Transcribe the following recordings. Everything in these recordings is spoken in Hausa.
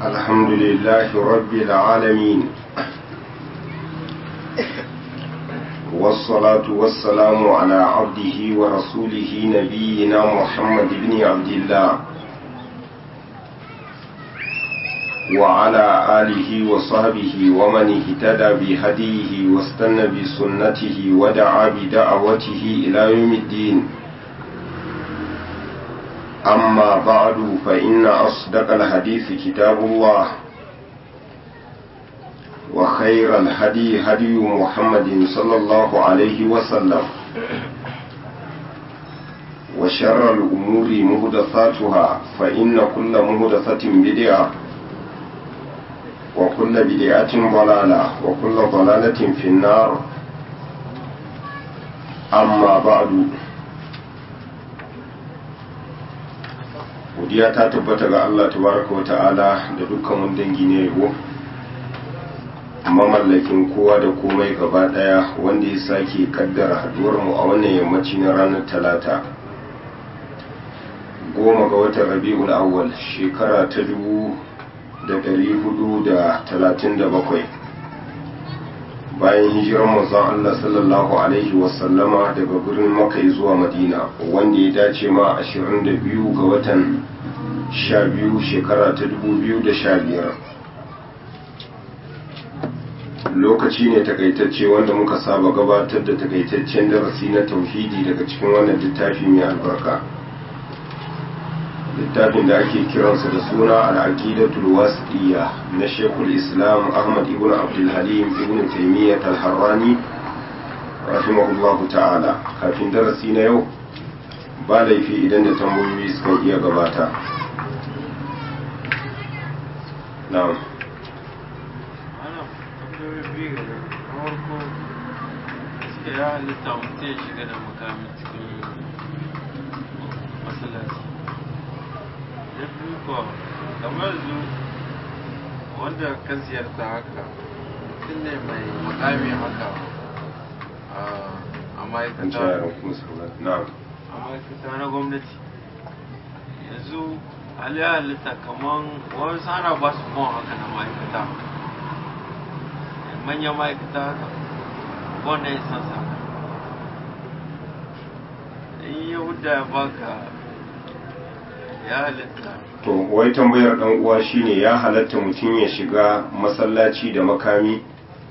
الحمد لله رب العالمين والصلاة والسلام على عبده ورسوله نبينا محمد بن عبد الله وعلى آله وصحبه ومن اهتدى بهديه واستنى بسنته ودعا بدعوته إلى يوم الدين أما بعد فإن أصدق الحديث كتاب الله وخير الهدي هدي محمد صلى الله عليه وسلم وشر الأمور مهدثاتها فإن كل مهدثة بدعة وكل بدعة ضلالة وكل ضلالة في النار أما بعد godiya ta tabbata ga Allah tabaraka wa ta'ala da dukkan wani dangi ne yabo mamallakin kowa da komai gaba daya wanda ya sake kaddara haduwar mu a wannan yammaci na ranar talata goma ga watan rabi'ul awwal shekara ta dubu da dari hudu da talatin da bakwai bayan hijirar manzon Allah sallallahu alaihi wasallama daga birnin Makka zuwa Madina wanda ya dace ma 22 ga watan 12 shekara ta 2015 lokaci ne takaitacce wanda muka saba gabatar da takaitaccen darasi na tauhidi daga cikin wannan littafi mai albarka littafin da ake kiransa da suna al'aqidatul wasiya na shekul islam ahmad ibn abdulhalim ibn taimiyyat al-harrani rahimahullahu ta'ala kafin darasi na yau ba laifi idan da tambayoyi suka iya gabata na'am ya halitta mutum ya shiga da makamin cikin masallaci ya fi kuwa kamar zu wanda ka ziyarta haka mutum ne mai makami haka a ma'aikata a ma'aikata na gwamnati yanzu aliyar halitta kamar wani sana ba su mawa haka na ma'aikata manyan ma'aikata haka wanda ya san sa in yahuda ya baka ya halitta to wai tambayar dan uwa shine ya halatta mutum ya shiga masallaci da makami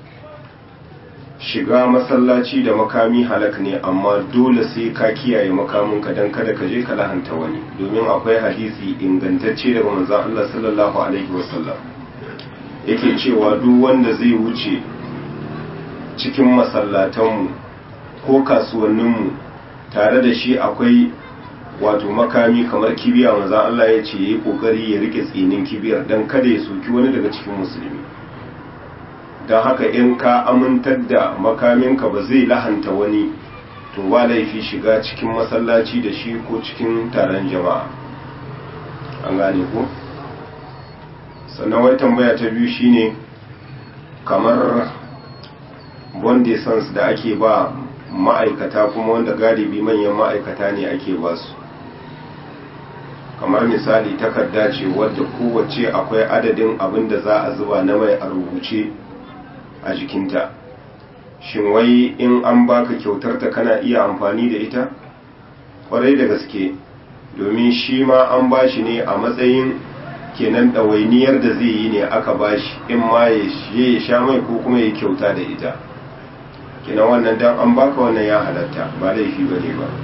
shiga masallaci da makami halak ne amma dole sai ka kiyaye makaminka don kada ka je ka lahanta wani domin akwai hadisi ingantacce daga manzon Allah sallallahu alaihi wasallam yake cewa duk wanda zai wuce cikin masallatanmu ko kasuwanninmu tare da shi akwai wato makami kamar kibiya maza Allah ya ce ya yi kokari ya rike tsinin kibiyar don kada ya soki wani daga cikin musulmi don haka in ka amintar da makaminka ba zai lahanta wani to ba laifi shiga cikin masallaci da shi ko cikin taron jama'a an gane ko sannan wai tambaya ta biyu shine kamar wanda sans da ake ba ma'aikata kuma wanda galibi manyan ma'aikata ne ake ba su kamar misali takarda ce wadda kowace akwai adadin abin da za a zuba na mai a rubuce a jikinta shin wai in an baka kyautar ta kana iya amfani da ita kwarai da gaske domin shi ma an bashi ne a matsayin kenan ɗawainiyar da zai yi ne aka bashi in ma ya sha mai ko kuma ya kyauta da ita kenan wannan dan an baka wannan ya halatta ba laifi ba ne ba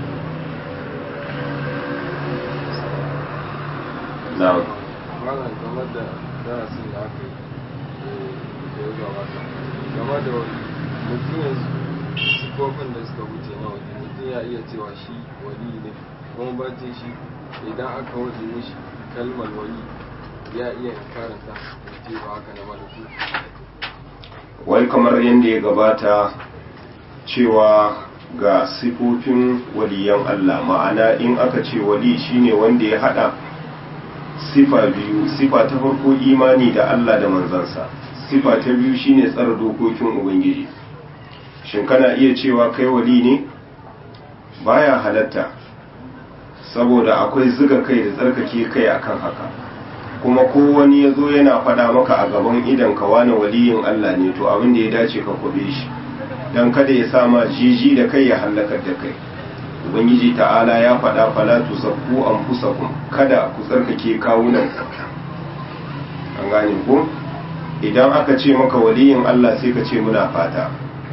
na malam game da darasin da aka yi da ya gabata game da mutum yanzu sifofin da suka wuce na waje mutum ya iya cewa shi wali ne kuma bacin shi idan aka waje mishi kalmar wali ya iya karanta ce ba haka na malaku wai kamar yadda ya gabata cewa ga sifofin waliyan Allah ma'ana in aka ce wali shine wanda ya hada sifa biyu sifa ta farko imani da Allah da manzansa sifa ta biyu shine tsara dokokin ubangiji shin kana iya cewa kai wali ne baya halatta saboda akwai zuga kai da tsarkake kai akan haka kuma ko wani ya zo yana faɗa maka a gaban idan ka wani waliyin Allah ne to abin da ya dace ka kwabe shi don kada ya sama jiji da kai ya hallakar da kai ubangiji ta'ala ya faɗa fala tusakku anfusakum kada ku tsarkake kawunan an gane ko idan aka ce maka waliyin Allah sai ka ce muna fata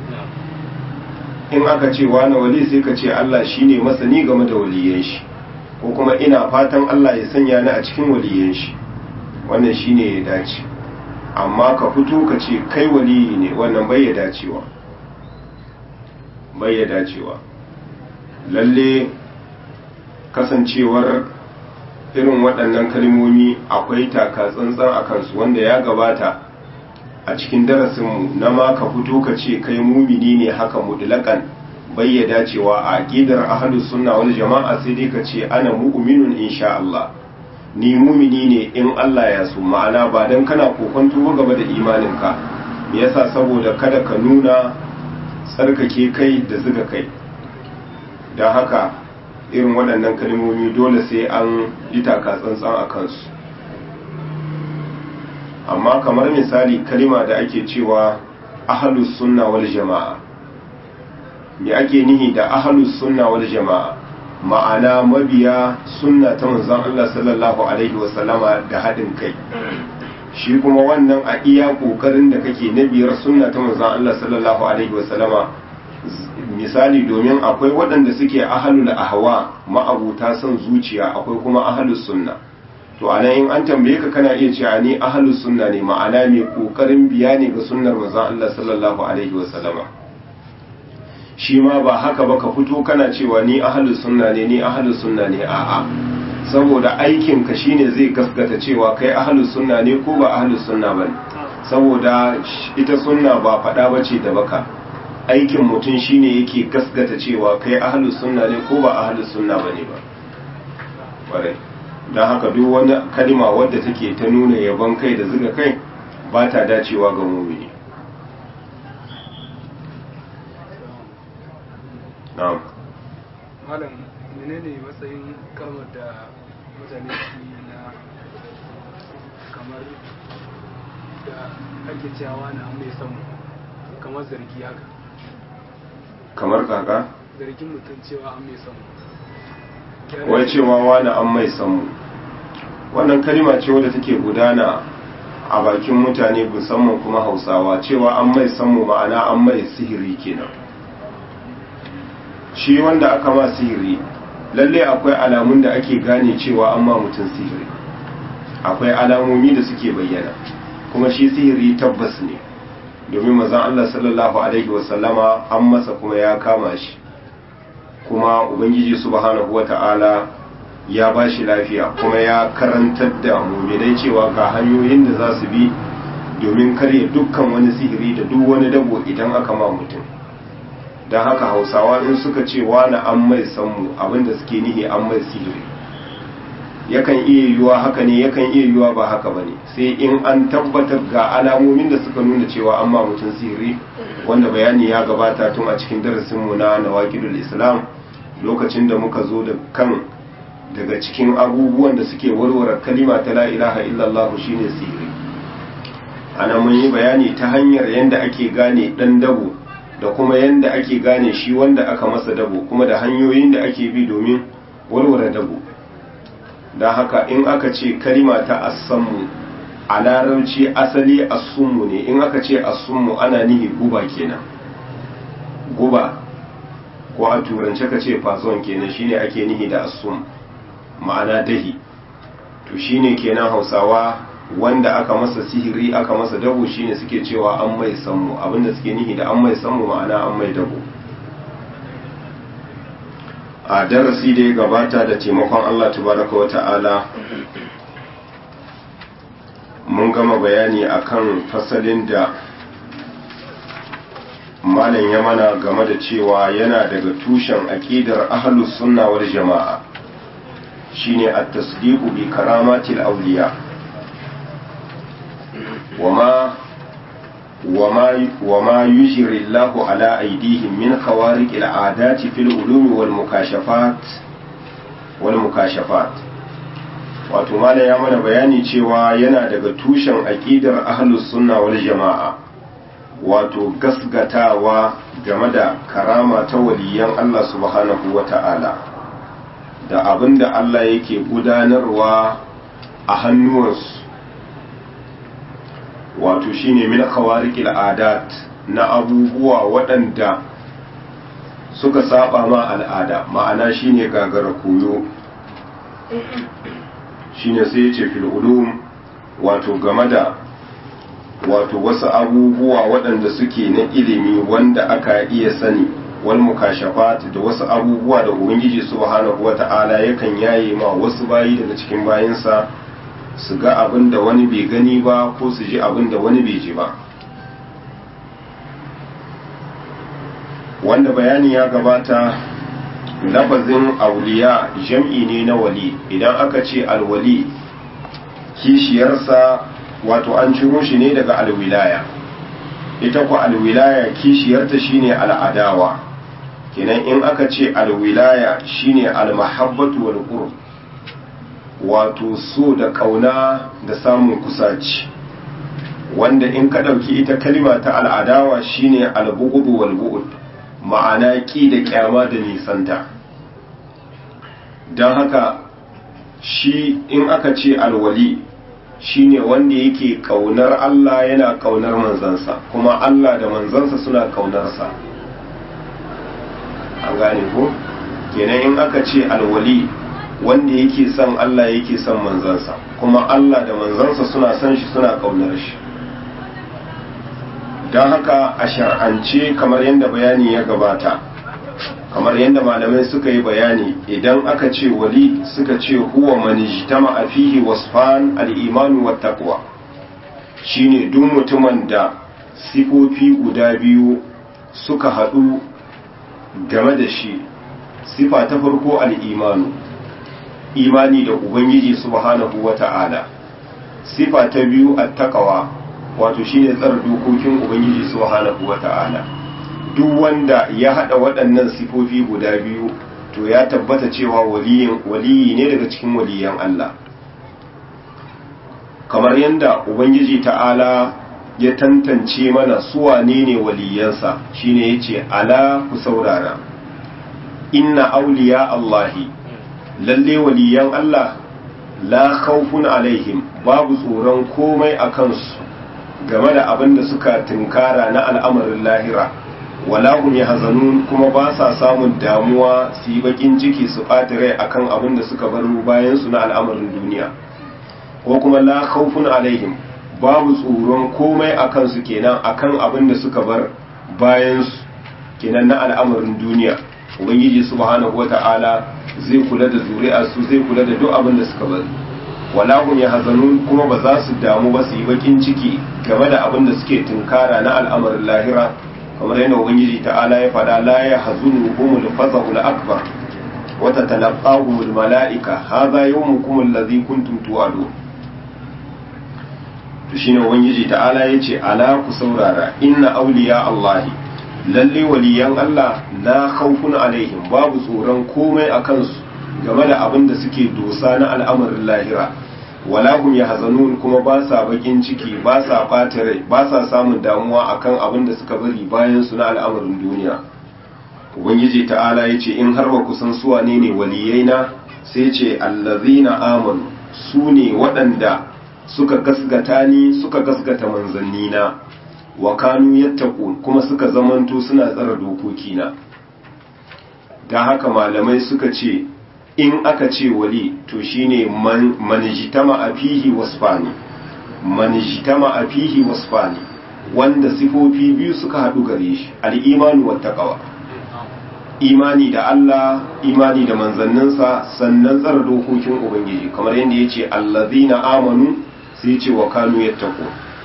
in aka ce wani wali sai ka ce Allah shine masani game da waliyan shi ko kuma ina fatan Allah ya sanya ni a cikin waliyan shi wannan shine ya dace amma ka fito ka ce kai waliyi ne wannan bai ya dacewa bai ya dacewa lalle kasancewar irin waɗannan kalmomi akwai taka tsantsan a kansu wanda ya gabata a cikin darasinmu na ma ka fito ka ce kai mumini ne haka mutlaƙan bai ya dacewa a aƙidar ahlus sunna wal jama'a sai dai ka ce ana mu'minun insha Allah ni mumini ne in Allah ya so ma'ana ba dan kana kokonto ba gaba da imaninka me yasa saboda kada ka nuna tsarkake kai da zuga kai don haka irin waɗannan kalmomi dole sai an yi taka tsantsan a kansu amma kamar misali kalima da ake cewa ahalus sunna wal jama'a me ake nihi da ahalus sunna wal jama'a ma'ana mabiya sunna ta manzon Allah sallallahu alaihi wasallama da haɗin kai shi kuma wannan a iya ƙoƙarin da kake na biyar sunna ta manzon Allah sallallahu alaihi wasallama misali domin akwai waɗanda suke ahalul ahwa ma'abuta son zuciya akwai kuma ahalus sunna to anan in an tambaye ka kana iya cewa ni ahalus sunna ne ma'ana mai ƙoƙarin biya ne ga sunnar manzon Allah sallallahu alaihi wasallama shi ma ba haka ba ka fito kana cewa ni ahalus sunna ne ni ahalus sunna ne a'a saboda aikin ka shine zai gaskata cewa kai ahalus sunna ne ko ba ahalus sunna bane saboda ita sunna ba faɗa bace da baka aikin mutum shine yake gaskata cewa kai ahalus sunna ne ko ba ahalus sunna bane ba kwarai don haka duk wani kalima wadda take ta nuna yabon kai da zuga kai ba ta dacewa ga mumini na'am malam menene matsayin kalmar da mutane su yi na kamar da ake cewa na an mai samu kamar zargi haka kamar kaka zargin mutum cewa an mai samu wai cewa wani an mai samu wannan kalima ce wadda take gudana a bakin mutane musamman kuma hausawa cewa an mai samu ma'ana an mai sihiri kenan shi wanda aka ma sihiri lalle akwai alamun da ake gane cewa an ma mutum sihiri akwai alamomi da suke bayyana kuma shi sihiri tabbas ne domin mazan Allah sallallahu alaihi wasallama an masa kuma ya kama shi kuma ubangiji subhanahu wata'ala ya ba shi lafiya kuma ya karantar da muminai cewa ga hanyoyin da za su bi domin karya dukkan wani sihiri da duk wani dabo idan aka ma mutum don haka hausawa in suka ce wani an mai sanmu abinda suke nihi an mai sihiri yakan iya yiwuwa haka ne yakan iya yiwuwa ba haka ba ne sai in an tabbatar ga alamomin da suka nuna cewa an ma mutum sihiri wanda bayani ya gabata tun a cikin darasinmu na nawakidul islam lokacin da muka zo da kan daga cikin abubuwan da suke warware kalima ta la ilaha illallah shine sihiri ana mun yi bayani ta hanyar yadda ake gane dan dabo da kuma yadda ake gane shi wanda aka masa dabo kuma da hanyoyin da ake bi domin warware dabo don haka in aka ce kalima ta assammu a larabci asali assummu ne in aka ce assummu ana nihi guba kenan guba ko a turance ka ce fazon kenan shine ake nihi da assum ma'ana dahi to shine kenan hausawa wanda aka masa sihiri aka masa dabo shine suke cewa an mai sammu abinda suke nihi da an mai sammu ma'ana an mai dabo a darasi da ya gabata da taimakon Allah tabaraka wa ta'ala mun gama bayani akan fasalin da malam ya mana game da cewa yana daga tushen aqidar ahlus sunna wal jama'a shine at-tasdiqu bi karamatil awliya wama wama wama yujri Allahu ala aydihim min khawariq al-'adati fil ulum wal mukashafat wal mukashafat wato malam ya mana bayani cewa yana daga tushen aqidar ahlus sunna wal jama'a wato gasgatawa game da karama ta waliyan Allah subhanahu wata'ala da abinda Allah yake gudanarwa a hannuwansu wato shine min khawariqil adat na abubuwa waɗanda suka saba ma al'ada ma'ana shine gagara koyo shine sai yace fil ulum wato game da wato wasu abubuwa waɗanda suke na ilimi wanda aka iya sani wal mukashafat da wasu abubuwa da ubangiji subhanahu wata'ala yakan yaye ma wasu bayi daga cikin bayinsa su ga abin da wani bai gani ba ko su ji abin da wani bai ji ba wanda bayani ya gabata lafazin auliya jam'i ne na wali idan aka ce alwali kishiyarsa wato an ciro shi ne daga alwilaya ita ku alwilaya kishiyarta shine al'adawa kenan in aka ce alwilaya shine almahabbatu wal qurb wato so da kauna da samun kusaci wanda in ka dauki ita kalima ta al'adawa shine albughd wal bu'd ma'ana ki da kyama da nisanta don haka shi in aka ce alwali shine wanda yake kaunar Allah yana kaunar manzansa kuma Allah da manzansa suna kaunarsa an gane ko kenan in aka ce alwali wanda yake son Allah yake son manzansa kuma Allah da manzansa suna son shi suna kaunar shi don haka a shar'ance kamar yadda bayani ya gabata kamar yadda malamai suka yi bayani idan aka ce wali suka ce huwa manijtama a fihi wasfan al'imanu wa taqwa shine duk mutumin da sifofi guda biyu suka haɗu game da shi sifa ta farko al'imanu imani da ubangiji subhanahu wa ta'ala sifa ta biyu attaqwa wato shine tsara dokokin ubangiji subhanahu wa ta'ala duk wanda ya hada waɗannan sifofi guda biyu to ya tabbata cewa waliyi ne daga cikin waliyan Allah kamar yadda ubangiji ta'ala ya tantance mana su wane ne waliyansa shine yace ala ku saurara inna awliya Allahi lalle waliyan Allah la khawfun alaihim babu tsoron komai a kansu game da abin da suka tunkara na al'amarin lahira wala hum yahzanun kuma ba sa samun damuwa su yi bakin ciki su ɓata rai akan abin da suka bar bayan su na al'amarin duniya ko kuma la khawfun alaihim babu tsoron komai akan su kenan akan abin da suka bar bayan su kenan na al'amarin duniya ubangiji subhanahu wata'ala zai kula da zuri'ar su zai kula da duk abin da suka bari wala hum yahzanun kuma ba za su damu ba su yi bakin ciki game da abin da suke tunkara na al'amarin lahira kamar yadda ubangiji ta'ala ya faɗa la yahzunu humul fazahul akbar wa tatalaqahumul malaika hadha yawmukum alladhi kuntum tu'adun to shine ubangiji ta'ala yace ala ku saurara inna awliya allahi lalle waliyan Allah la khawfun alaihim babu tsoron komai a kansu game da abin da suke dosa na al'amarin lahira wala hum yahzanun kuma ba sa bakin ciki ba sa ɓata rai ba sa samun damuwa akan abin da suka bari bayan su na al'amarin duniya ubangiji ta'ala yace in har ba ku san su wane ne waliyaina sai ce allazina amanu su ne waɗanda suka gasgata ni suka gasgata manzannina wa kanu yattaqun kuma suka zamanto suna tsara dokokina dan haka malamai suka ce in aka ce wali to shine man manjitama afihi wasfani manjitama afihi wasfani wanda sifofi biyu suka hadu gare shi al-imanu wat taqwa imani da Allah imani da manzanninsa sannan tsara dokokin ubangiji kamar yadda yace allazina amanu sai ce wa kanu yattaqun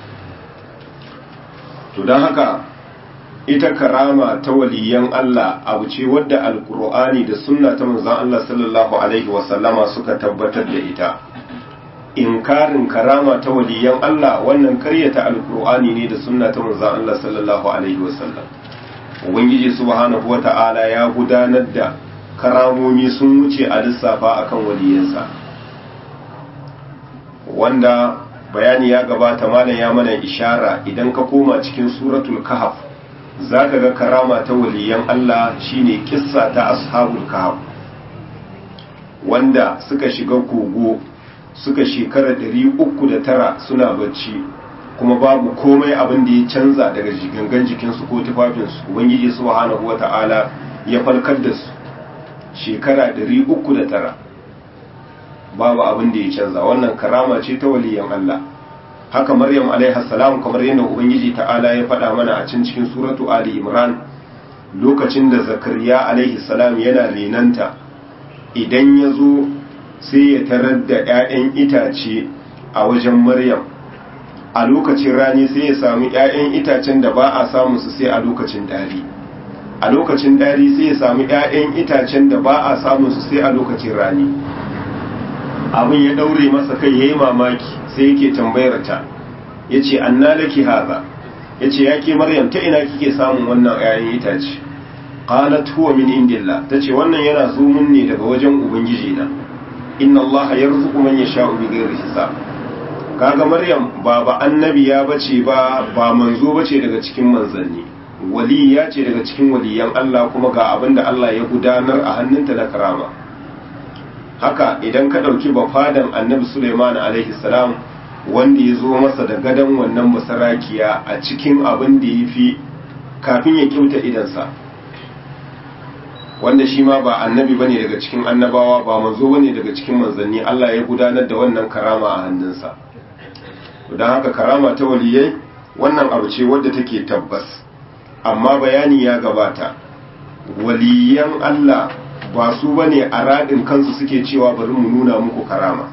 to don haka ita karama ta waliyan Allah abu ce wadda alkur'ani da sunna ta manzon Allah sallallahu alaihi wasallama suka tabbatar da ita inkarin karama ta waliyan Allah wannan karyata alkur'ani ne da sunna ta manzon Allah sallallahu alaihi wasallam ubangiji subhanahu wata'ala ya gudanar da karamomi sun wuce a lissafa akan waliyansa wanda bayani ya gabata malam ya mana ishara idan ka koma cikin suratul kahf zaka ga karama ta waliyan Allah shine kissa ta ashabul kahf wanda suka shiga kogo suka shekara ɗari uku da tara suna bacci kuma babu komai abin da ya canza daga gangan jikinsu ko tufafinsu ubangiji subhanahu wata'ala ya falkar da su shekara ɗari uku da tara babu abin da ya canza wannan karama ce ta waliyan Allah haka maryam alaiha salam kamar yadda ubangiji ta'ala ya faɗa mana a cikin cikin suratu ali imran lokacin da zakariya alaihi salam yana renanta idan ya zo sai ya tarar da 'ya'yan itace a wajen maryam a lokacin rani sai ya sami 'ya'yan itacen da ba a samu su sai a lokacin dari a lokacin dari sai ya sami 'ya'yan itacen da ba a samu su sai a lokacin rani abin ya daure masa kai ya yi mamaki sai yake tambayar ta ya ce an laki haza ya ce ya ke maryam ta ina kike samun wannan 'ya'yan itace qalat huwa min indillah tace wannan yana zo mun ne daga wajen ubangiji na inna allaha yarzuqu man yasha'u bighairi hisab kaga maryam ba ba annabiya bace ba ba manzo bace daga cikin manzanni waliya ce daga cikin waliyan Allah kuma ga abinda Allah ya gudanar a hannunta na karama haka idan ka dauki bafadan annabi Sulaiman alaihi salam wanda ya zo masa da gadan wannan masarakiya a cikin abin da ya fi kafin ya kyauta idansa wanda shi ma ba annabi bane daga cikin annabawa ba manzo bane daga cikin manzanni Allah ya gudanar da wannan karama a hannunsa don haka karama ta waliyai wannan abu ce wadda take tabbas amma bayani ya gabata waliyan Allah ba su bane a radin kansu suke cewa bari mu nuna muku karama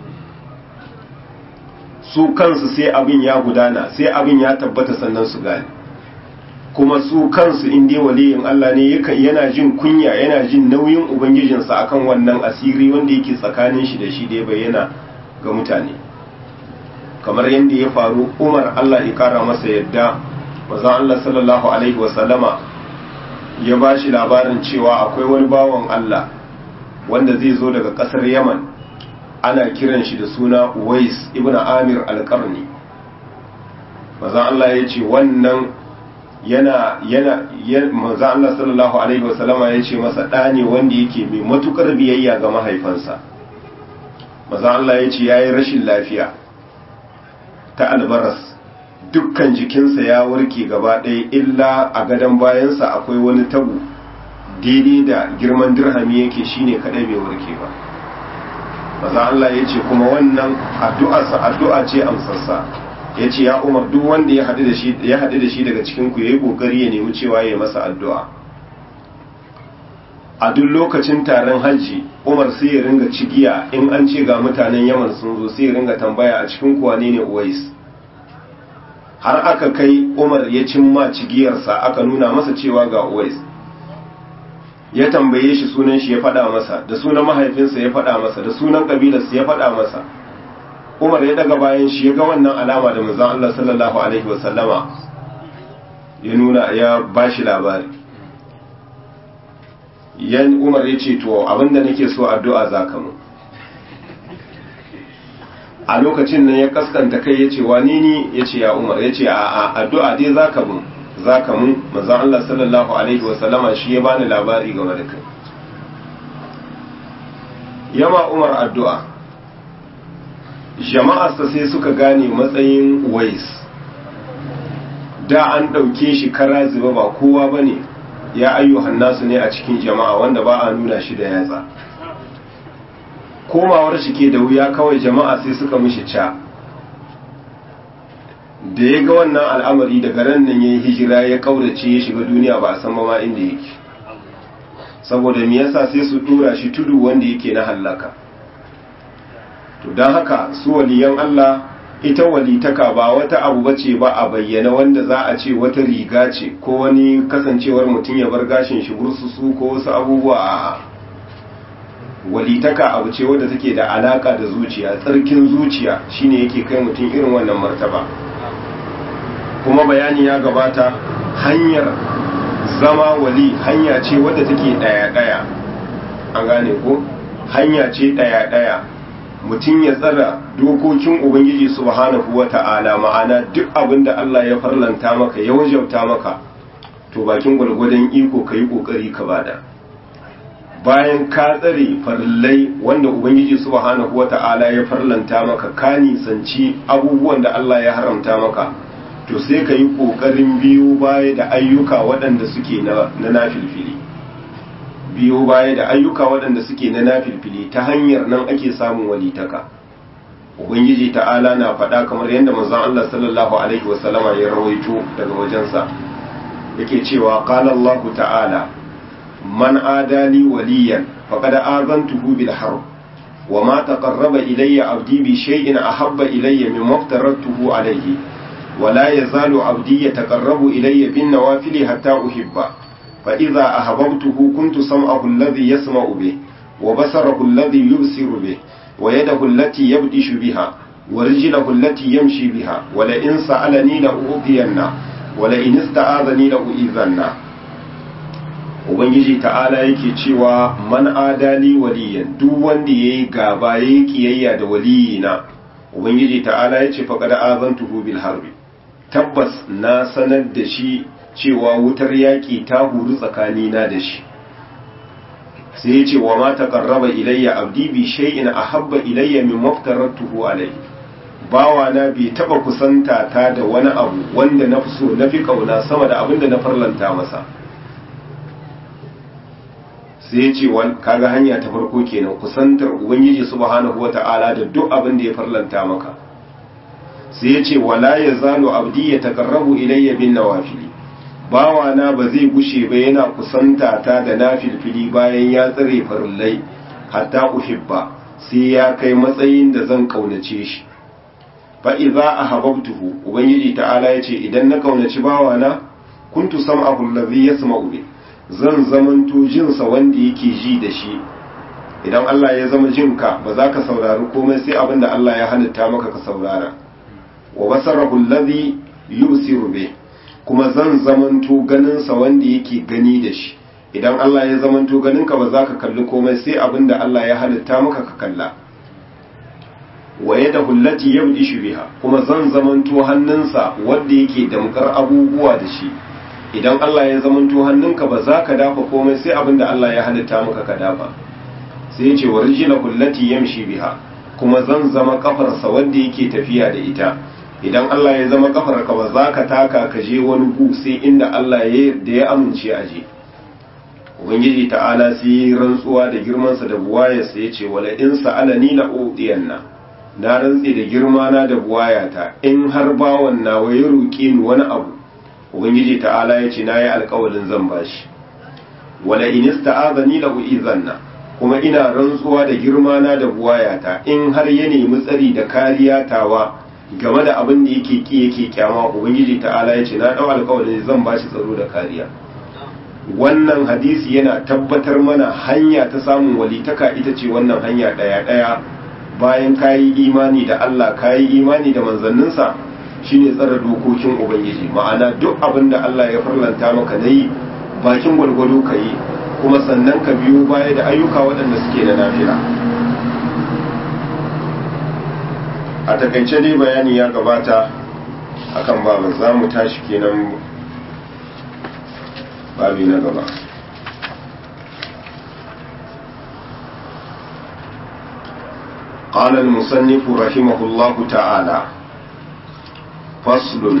su kansu sai abin ya gudana sai abin ya tabbata sannan su gane kuma su kansu in dai waliyin Allah ne yana jin kunya yana jin nauyin ubangijinsa akan wannan asiri wanda yake tsakanin shi da shi da ya bayyana ga mutane kamar yadda ya faru Umar Allah ya kara masa yadda manzon Allah sallallahu alaihi wasallama ya ba shi labarin cewa akwai wani bawan Allah wanda zai zo daga kasar Yaman ana kiran shi da suna Uwais ibn Amir al-Qarni manzon Allah ya ce wannan yana yana manzo Allah sallallahu alaihi wasallama ya ce masa ɗa ne wanda yake mai matukar biyayya ga mahaifansa manzo Allah ya ce yayi rashin lafiya ta albaras dukkan jikinsa ya warke gaba ɗaya illa a gadon bayansa akwai wani tabu daidai da girman dirhami yake shine kadai bai warke ba manzo Allah ya ce kuma wannan addu'arsa addu'a ce amsarsa ya ce ya umar duk wanda ya haɗu da shi daga cikinku ya yi ƙoƙari ya nemi cewa ya masa addu'a a duk lokacin taron hajji umar sai ya ringa cigiya in an ce ga mutanen yaman sun zo sai ya ringa tambaya a cikin kuwa ne ne uwais har aka kai umar ya cimma cigiyarsa aka nuna masa cewa ga uwais ya tambaye shi sunan shi ya faɗa masa da sunan mahaifinsa ya faɗa masa da sunan ƙabilarsa ya faɗa masa umar ya daga bayan shi ya ga wannan alama da manzon Allah sallallahu alaihi wasallama ya nuna ya bashi labari yan umar ya ce to abinda nake so addu'a zaka mu a lokacin nan ya kaskanta kai ya ce wani ni ya ce ya umar ya ce a addu'a dai zaka mu zaka mu manzon Allah sallallahu alaihi wasallama shi ya bani labari game da kai yama umar addu'a jama'arsa sai suka gane matsayin wais da an ɗauke shi kara zuba ba kowa ba ne ya ayyuhan nasu ne a cikin jama'a wanda ba a nuna shi da yatsa komawar shi ke da wuya kawai jama'a sai suka mishi ca da ya ga wannan al'amari daga ran nan ya yi hijira ya kaurace ya shiga duniya ba a san ma inda yake saboda me yasa sai su dura shi tudu wanda yake na hallaka to don haka su waliyan Allah ita walitaka ba wata abu bace ba a bayyana wanda za a ce wata riga ce ko wani kasancewar mutum ya bar gashin shi bursusu ko wasu abubuwa a walitaka abu ce wadda take da alaka da zuciya tsarkin zuciya shine yake kai mutum irin wannan martaba kuma bayani ya gabata hanyar zama wali hanya ce wadda take daya daya an gane ko hanya ce daya daya mutum ya tsara dokokin ubangiji subhanahu wata'ala ma'ana duk abin da Allah ya farlanta maka ya wajauta maka to bakin gwalgwadon iko ka yi ƙoƙari ka bada bayan ka tsare farillai wanda ubangiji subhanahu wata'ala ya farlanta maka ka nisanci abubuwan da Allah ya haramta maka to sai ka yi ƙoƙarin biyu baya da ayyuka waɗanda suke na nafilfili biyo baya da ayyuka waɗanda suke na nafilfili ta hanyar nan ake samun walitaka ubangiji ta'ala na faɗa kamar yadda manzon Allah sallallahu alaihi wasallama ya rawaito daga wajensa yake cewa qala Allah ta'ala man adali waliyan faqad azantuhu bil harb wa ma taqarraba ilayya abdi bi shay'in ahabba ilayya mimma aftaratuhu alayhi wa la yazalu abdi yataqarrabu ilayya bin nawafili hatta uhibba فإذا أحببته كنت سمعه الذي يسمع به وبصره الذي يبصر به ويده التي يبطش بها ورجله التي يمشي بها ولئن سألني لأعطينه ولئن استعاذني لأعيذنه Ubangiji ta'ala yake cewa man adali waliyan duk wanda ya yi gaba ya yi kiyayya da waliyina Ubangiji ta'ala ya ce faƙada azantuhu bil harbi tabbas na sanar da shi cewa wutar yaƙi ta huru tsakanina da shi sai ya ce wa ma taqarraba ilayya abdi bi shay'in ahabba ilayya min maftaratuhu alayhi bawa na bai taba kusanta ta da wani abu wanda na fi so na fi kauna sama da abin da na farlanta masa sai ya ce kaga hanya ta farko kenan kusantar ubangiji subhanahu wata'ala da duk abin da ya farlanta maka sai ya ce wala yazalu abdi ya taqarrabu ilayya bin nawafili bawana ba zai gushe ba yana kusanta ta da na filfili bayan ya tsare farillai hatta uhibba sai ya kai matsayin da zan kaunace shi fa idza ahabbtuhu ubangiji ta'ala yace idan na kaunaci bawana kuntu sam'ahu allazi yasma'u bi zan zamanto jinsa wanda yake ji da shi idan Allah ya zama jinka ba za ka saurari komai sai abin da Allah ya halitta maka ka saurara wa basarahu allazi yusiru bih kuma zan zamanto ganinsa wanda yake gani da shi idan Allah ya zamanto ganinka ba za ka kalli komai sai abin da Allah ya halitta maka ka kalla waye da hullati yabdi shi biha kuma zan zamanto hannunsa wanda yake damkar abubuwa da shi idan Allah ya zamanto hannunka ba za ka dafa komai sai abin da Allah ya halitta maka ka dafa sai ya ce wa rijila hullati yamshi biha kuma zan zama kafarsa wanda yake tafiya da ita idan Allah ya zama kafarka ba za ka taka ka je wani gu sai inda Allah da ya amince a je ubangiji ta'ala sai yi rantsuwa da girmansa da buwayarsa ya ce wala in sa'alani la udiyanna na rantse da girmana da buwayata in har bawan nawa ya roƙe ni wani abu ubangiji ta'ala ya ce nayi alƙawarin zan bashi wala in ista'azani la uizanna kuma ina rantsuwa da girmana da buwayata in har ya nemi tsari da kariya tawa game da abin da yake ki yake kyama ubangiji ta'ala ya ce na dau alƙawarin zan bashi tsaro da kariya wannan hadisi yana tabbatar mana hanya ta samun walitaka ita ce wannan hanya daya daya bayan kayi imani da Allah kayi imani da manzanninsa shine tsara dokokin ubangiji ma'ana duk abin da Allah ya farlanta maka nayi bakin gwalgwado ka yi kuma sannan ka biyo baya da ayyuka waɗanda suke da nafila a takaice dai bayani ya gabata akan babin za mu tashi kenan babi na gaba قال المصنف رحمه الله تعالى فصل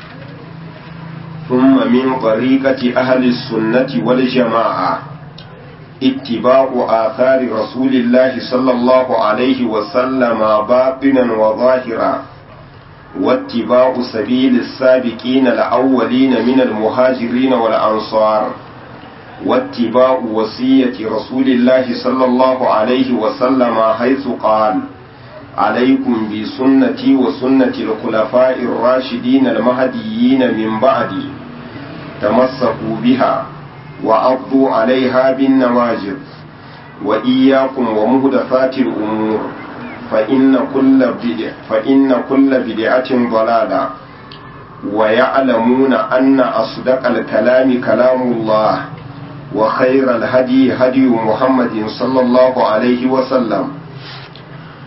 ثم من طريقة أهل السنة والجماعة اتباع آثار رسول الله صلى الله عليه وسلم باطنا وظاهرا واتباع سبيل السابقين الأولين من المهاجرين والأنصار واتباع وصية رسول الله صلى الله عليه وسلم حيث قال عليكم بسنتي وسنة الخلفاء الراشدين المهديين من بعدي تمسكوا بها وعضوا عليها بالنواجذ وإياكم ومهدفات الأمور فإن كل بدع فإن كل بدعة ضلالة ويعلمون أن أصدق الكلام كلام الله وخير الهدي هدي محمد صلى الله عليه وسلم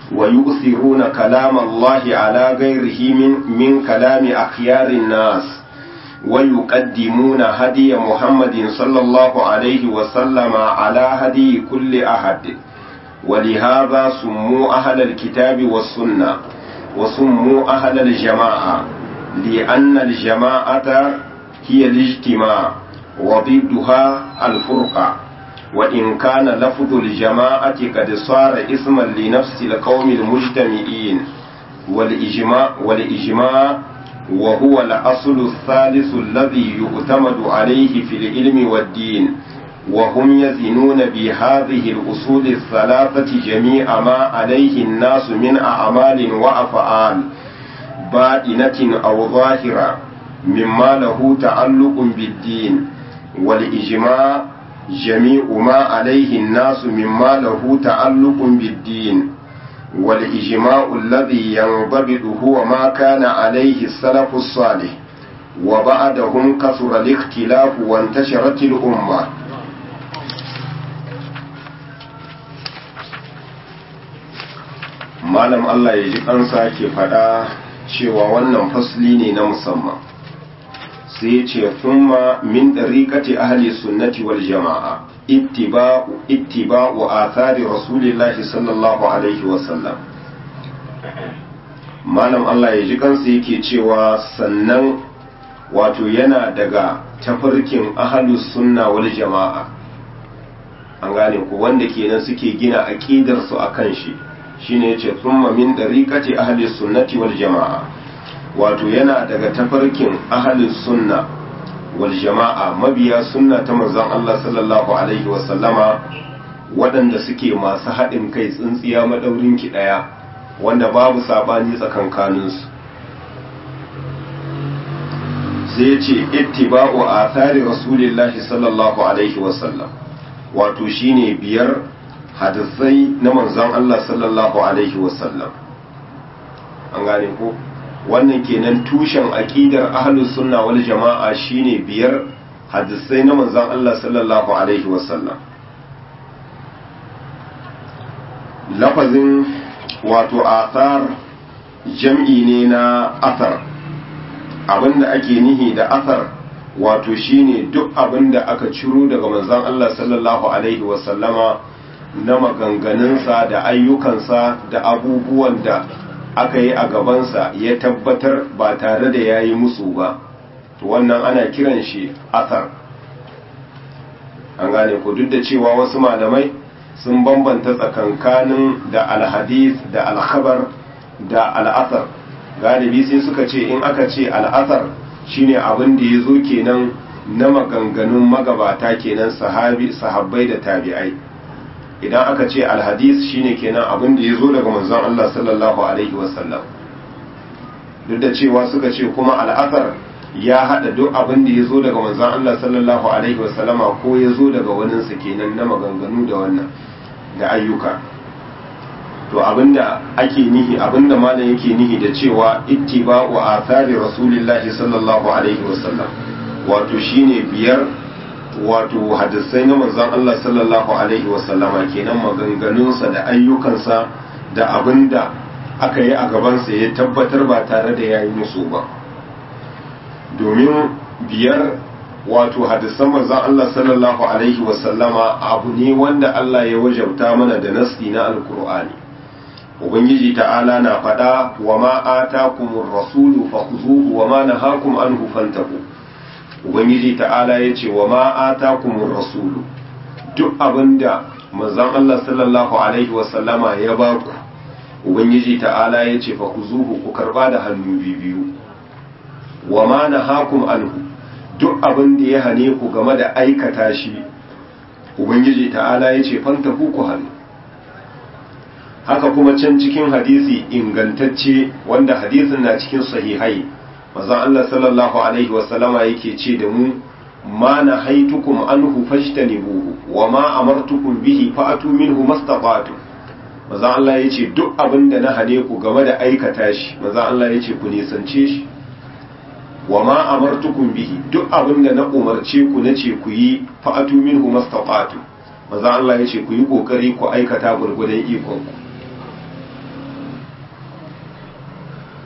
ويؤثرون كلام الله على غيره من, من كلام أخيار الناس ويقدمون هدي محمد صلى الله عليه وسلم على هدي كل أحد ولهذا سموا أهل الكتاب والسنة وسموا أهل الجماعة لأن الجماعة هي الاجتماع وضدها الفرقة وإن كان لفظ الجماعة قد صار اسما لنفس القوم المجتمعين والإجماع, والإجماع وهو الأصل الثالث الذي يعتمد عليه في العلم والدين وهم يزنون بهذه الأصول الثلاثة جميع ما عليه الناس من أعمال وأفعال بائنة أو ظاهرة مما له تعلق بالدين والإجماع جميع ما عليه الناس مما له تعلق بالدين والإجماع الذي ينضبط هو ما كان عليه السلف الصالح وبعدهم كثر الاختلاف وانتشرت الأمة malam Allah ya ji kansa ke faɗa cewa wannan fasli ne na musamman sai ya ce thumma min ɗariƙati ahli sunnati wal jama'a ittiba'u ittiba'u athari rasulillahi sallallahu alaihi wasallam malam Allah ya ji kansa yake cewa sannan wato yana daga tafarkin ahlus sunna wal jama'a an gane ku wanda kenan suke gina aqidar su akan shi shine yace thumma min dariqati ahli sunnati wal jamaa wato yana daga tafarkin ahli sunna wal jamaa mabiya sunna ta manzon Allah sallallahu alaihi wa sallama waɗanda suke masu haɗin kai tsintsiya madaurin ki daya wanda babu sabani tsakankanin su sai yace ittiba'u athari rasulillahi sallallahu alaihi wa sallam wato shine biyar hadisai na manzon Allah sallallahu alaihi wasallam an gane ko wannan kenan tushen aqidar ahlus sunna wal jama'a shine biyar hadisai na manzon Allah sallallahu alaihi wasallam lafazin wato athar jam'i ne na athar abinda ake nihi da athar wato shine duk abinda aka ciro daga manzon Allah sallallahu alaihi wasallama na maganganunsa da ayyukansa da abubuwan da aka yi a gabansa ya tabbatar ba tare da ya yi musu ba to wannan ana kiran shi athar an gane ku duk da cewa wasu malamai sun bambanta tsakankanin da alhadis da alkhabar da al'athar galibi sai suka ce in aka ce al'athar shine abin da ya zo kenan na maganganun magabata kenan sahabi sahabbai da tabi'ai idan aka ce alhadis shine kenan abin da ya zo daga manzon Allah sallallahu alaihi wasallam duk da cewa suka ce kuma al'asar ya hada duk abin da ya zo daga manzon Allah sallallahu alaihi wasallama ko ya zo daga waninsa kenan na maganganu da wannan da ayyuka to abinda ake nihi abinda malam yake nihi da cewa ittiba'u athari rasulillahi sallallahu alaihi wasallam wato shine biyar wato hadisai na manzon Allah sallallahu alaihi wasallama kenan maganganunsa da ayyukansa da abinda aka yi a gabansa ya tabbatar ba tare da yayi musu ba domin biyar wato hadisan manzon Allah sallallahu alaihi wasallama abu ne wanda Allah ya wajabta mana da nasi na alkur'ani ubangiji ta'ala na faɗa wa ma atakumur rasulu fakhuzuhu wa ma nahakum anhu fantahu ubangiji ta'ala ya ce wa ma atakumur rasulu duk abinda manzon Allah sallallahu alaihi wasallama ya baku ubangiji ta'ala ya ce fakhuzuhu ku karba da hannu biyu wa ma nahakum anhu duk abin da ya hane ku game da aikata shi ubangiji ta'ala ya ce fanta ku hannu haka kuma can cikin hadisi ingantacce wanda hadisin na cikin sahihai mazan Allah sallallahu alaihi wasallama yake ce da mu ma na haitukum anhu fajtanibuhu wa ma amartukum bihi fa'atu minhu mastata'tu mazan Allah ya ce duk abin da na hane ku game da aikata shi mazan Allah ya ce ku nisance shi wa ma amartukum bihi duk abin da na umarce ku na ce ku yi fa'atu minhu mastata'tu maza Allah ya ce ku yi kokari ku aikata gurgudan ikon ku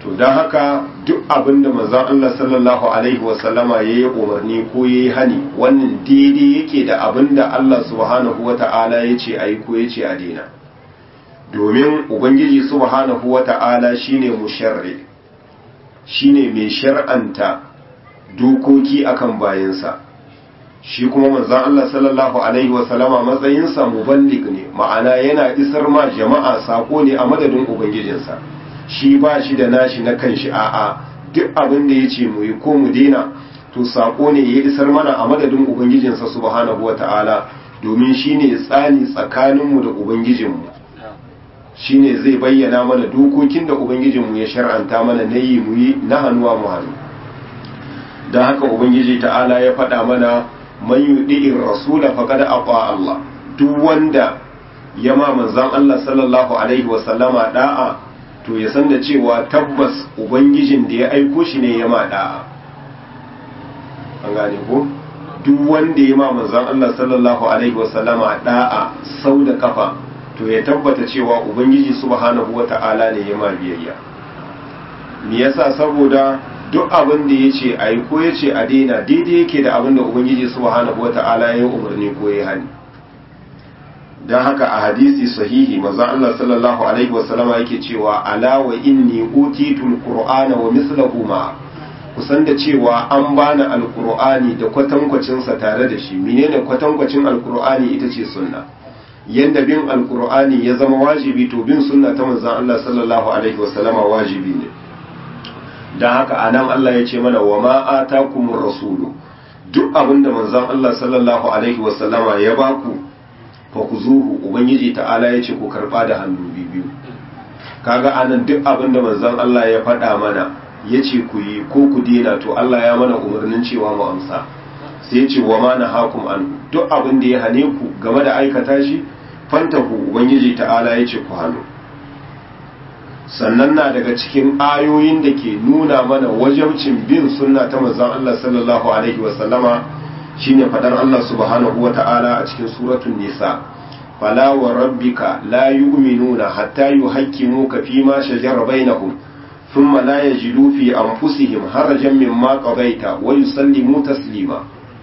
to don haka duk abin da manzon Allah sallallahu alaihi wasallama ya yi umarni ko ya yi hani wannan daidai yake da abin da Allah subhanahu wa ta'ala ya ce a yi ko ya ce a daina domin ubangiji subhanahu wa ta'ala shine musharri shine mai shar'anta dokoki akan bayansa shi kuma manzon Allah sallallahu alaihi wasallama matsayinsa muballig ne ma'ana yana isar ma jama'a sako ne a madadin ubangijinsa shi ba shi da nashi na kanshi a'a duk abin da ya ce mu yi ko mu dena to sako ne ya isar mana a madadin ubangijinsa subhanahu wata'ala domin shi ne tsani tsakaninmu da ubangijinmu shi ne zai bayyana mana dokokin da ubangijinmu ya shar'anta mana na yi mu yi na hannuwa mu hannu don haka ubangiji ta'ala ya faɗa mana man yudi'ir rasula faqad aqa Allah duk wanda ya ma manzon Allah sallallahu alaihi wa sallama da'a to ya san da cewa tabbas ubangijin da ya aiko shi ne ya ma da'a an gane ko duk wanda ya ma manzon Allah sallallahu alaihi wa sallama da'a sau da kafa to ya tabbata cewa ubangiji subhanahu wata'ala ne ya ma biyayya me yasa saboda duk abin da ya ce a yi ko ya ce a daina daidai yake da abin da ubangiji subhanahu wata'ala ya yi umarni ko ya hani don haka a hadisi sahihi manzon Allah sallallahu alaihi wasallama yake cewa ala wa inni utitul qur'ana wa mislahu ma kusan da cewa an bani alqur'ani da kwatankwacin sa tare da shi menene kwatankwacin alqur'ani ita ce sunna yanda bin alqur'ani ya zama wajibi to bin sunna ta manzon Allah sallallahu alaihi wasallama wajibi ne don haka anan Allah ya ce mana wa ma atakumur rasulu duk abinda manzon Allah sallallahu alaihi wasallama ya baku fa ku zuhu ubangiji ta'ala ya ce ku karba da hannu biyu kaga anan duk abinda manzon Allah ya faɗa mana ya ce ku yi ko ku dena to Allah ya mana umarnin cewa mu amsa sai ya ce wa ma na hakum an duk abin da ya hane ku game da aikata shi fantahu ubangiji ta'ala ya ce ku hannu sannan na daga cikin ayoyin da ke nuna mana wajabcin bin sunna ta manzon Allah sallallahu alaihi wa sallama shine fadar Allah subhanahu wa ta'ala a cikin suratul nisa fala wa rabbika la yu'minuna hatta yuhaqqimuka fi ma shajara bainahum thumma la yajidu fi anfusihim harajan mimma qadaita wa yusallimu taslima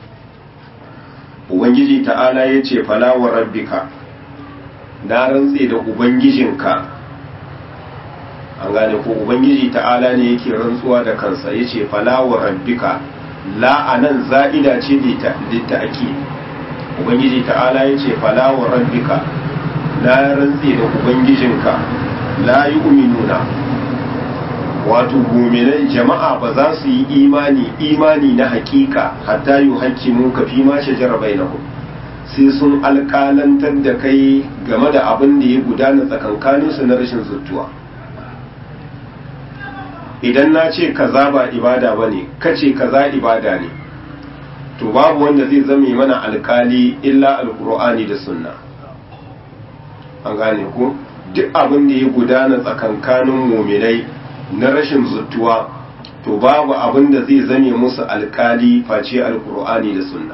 ubangiji ta'ala yace fala wa rabbika na rantse da ubangijinka an gane ko ubangiji ta'ala ne yake rantsuwa da kansa yace fala wa rabbika la anan za'ida ce da ake ubangiji ta'ala yace fala wa rabbika na rantse da ubangijinka la yu'minuna wato mu'minan jama'a ba za su yi imani imani na hakika hatta yuhaqqimu ka fi ma shajara bainahum sai sun alƙalantar da kai game da abin da ya gudana tsakankaninsu na rashin zuttuwa idan na ce kaza ba ibada ba ne kace kaza ibada ne to babu wanda zai zame mana alkali illa alkur'ani da sunna an gane ko duk abin da ya gudana tsakankanin muminai na rashin zuttuwa to babu abin da zai zame musu alkali face alkur'ani da sunna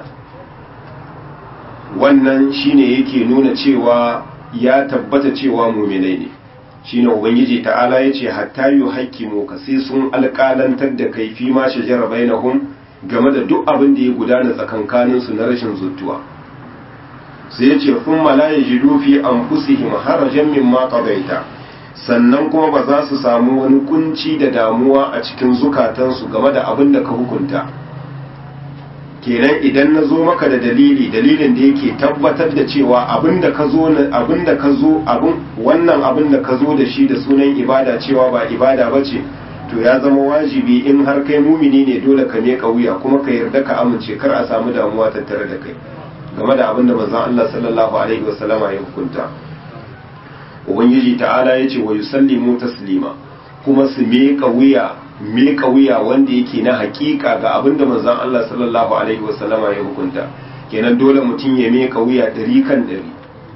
wannan shine yake nuna cewa ya tabbata cewa muminai ne shine ubangiji ta'ala ya ce hatta yu hakimu ka sai sun alƙalantar da kai fi ma shajara bainahum game da duk abin da ya gudana tsakankanin su na rashin zuttuwa sai ya ce kun mala yajidu fi anfusihim harajan mimma qadaita sannan kuma ba za su samu wani kunci da damuwa a cikin zukatansu game da abin da ka hukunta kenan idan na zo maka da dalili dalilin da yake tabbatar da cewa abin da ka zo abin da ka zo abin wannan abin da ka zo da shi da sunan ibada cewa ba ibada ba ce to ya zama wajibi in har kai mumini ne dole ka miƙa wuya kuma ka yarda ka amince kar a samu damuwa tattare da kai game da abin da manzon Allah sallallahu alaihi wasallama ya hukunta ubangiji ta'ala ya ce wa yusallimu taslima kuma su miƙa wuya miƙa wuya wanda yake na hakika ga abin da manzon Allah sallallahu alaihi wasallama ya hukunta kenan dole mutum ya miƙa wuya ɗari kan ɗari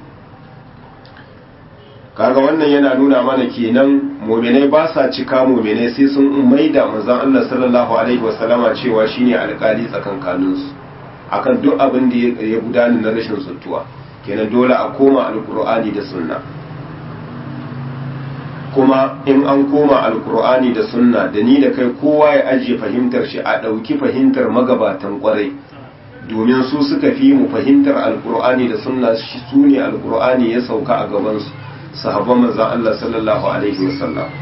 kaga wannan yana nuna mana kenan muminai ba sa cika muminai sai sun maida manzon Allah sallallahu alaihi wasallama cewa shine alƙali tsakankaninsu akan duk abin da ya gudana na rashin suntuwa kenan dole a koma alkur'ani da sunna kuma in an koma alkur'ani da sunna da ni da kai kowa ya ajiye fahimtar shi a ɗauki fahimtar magabatan kwarai domin su suka fi mu fahimtar alkur'ani da sunna su ne alkur'ani ya sauka a gabansu sahabban manzan Allah sallallahu alaihi wasallam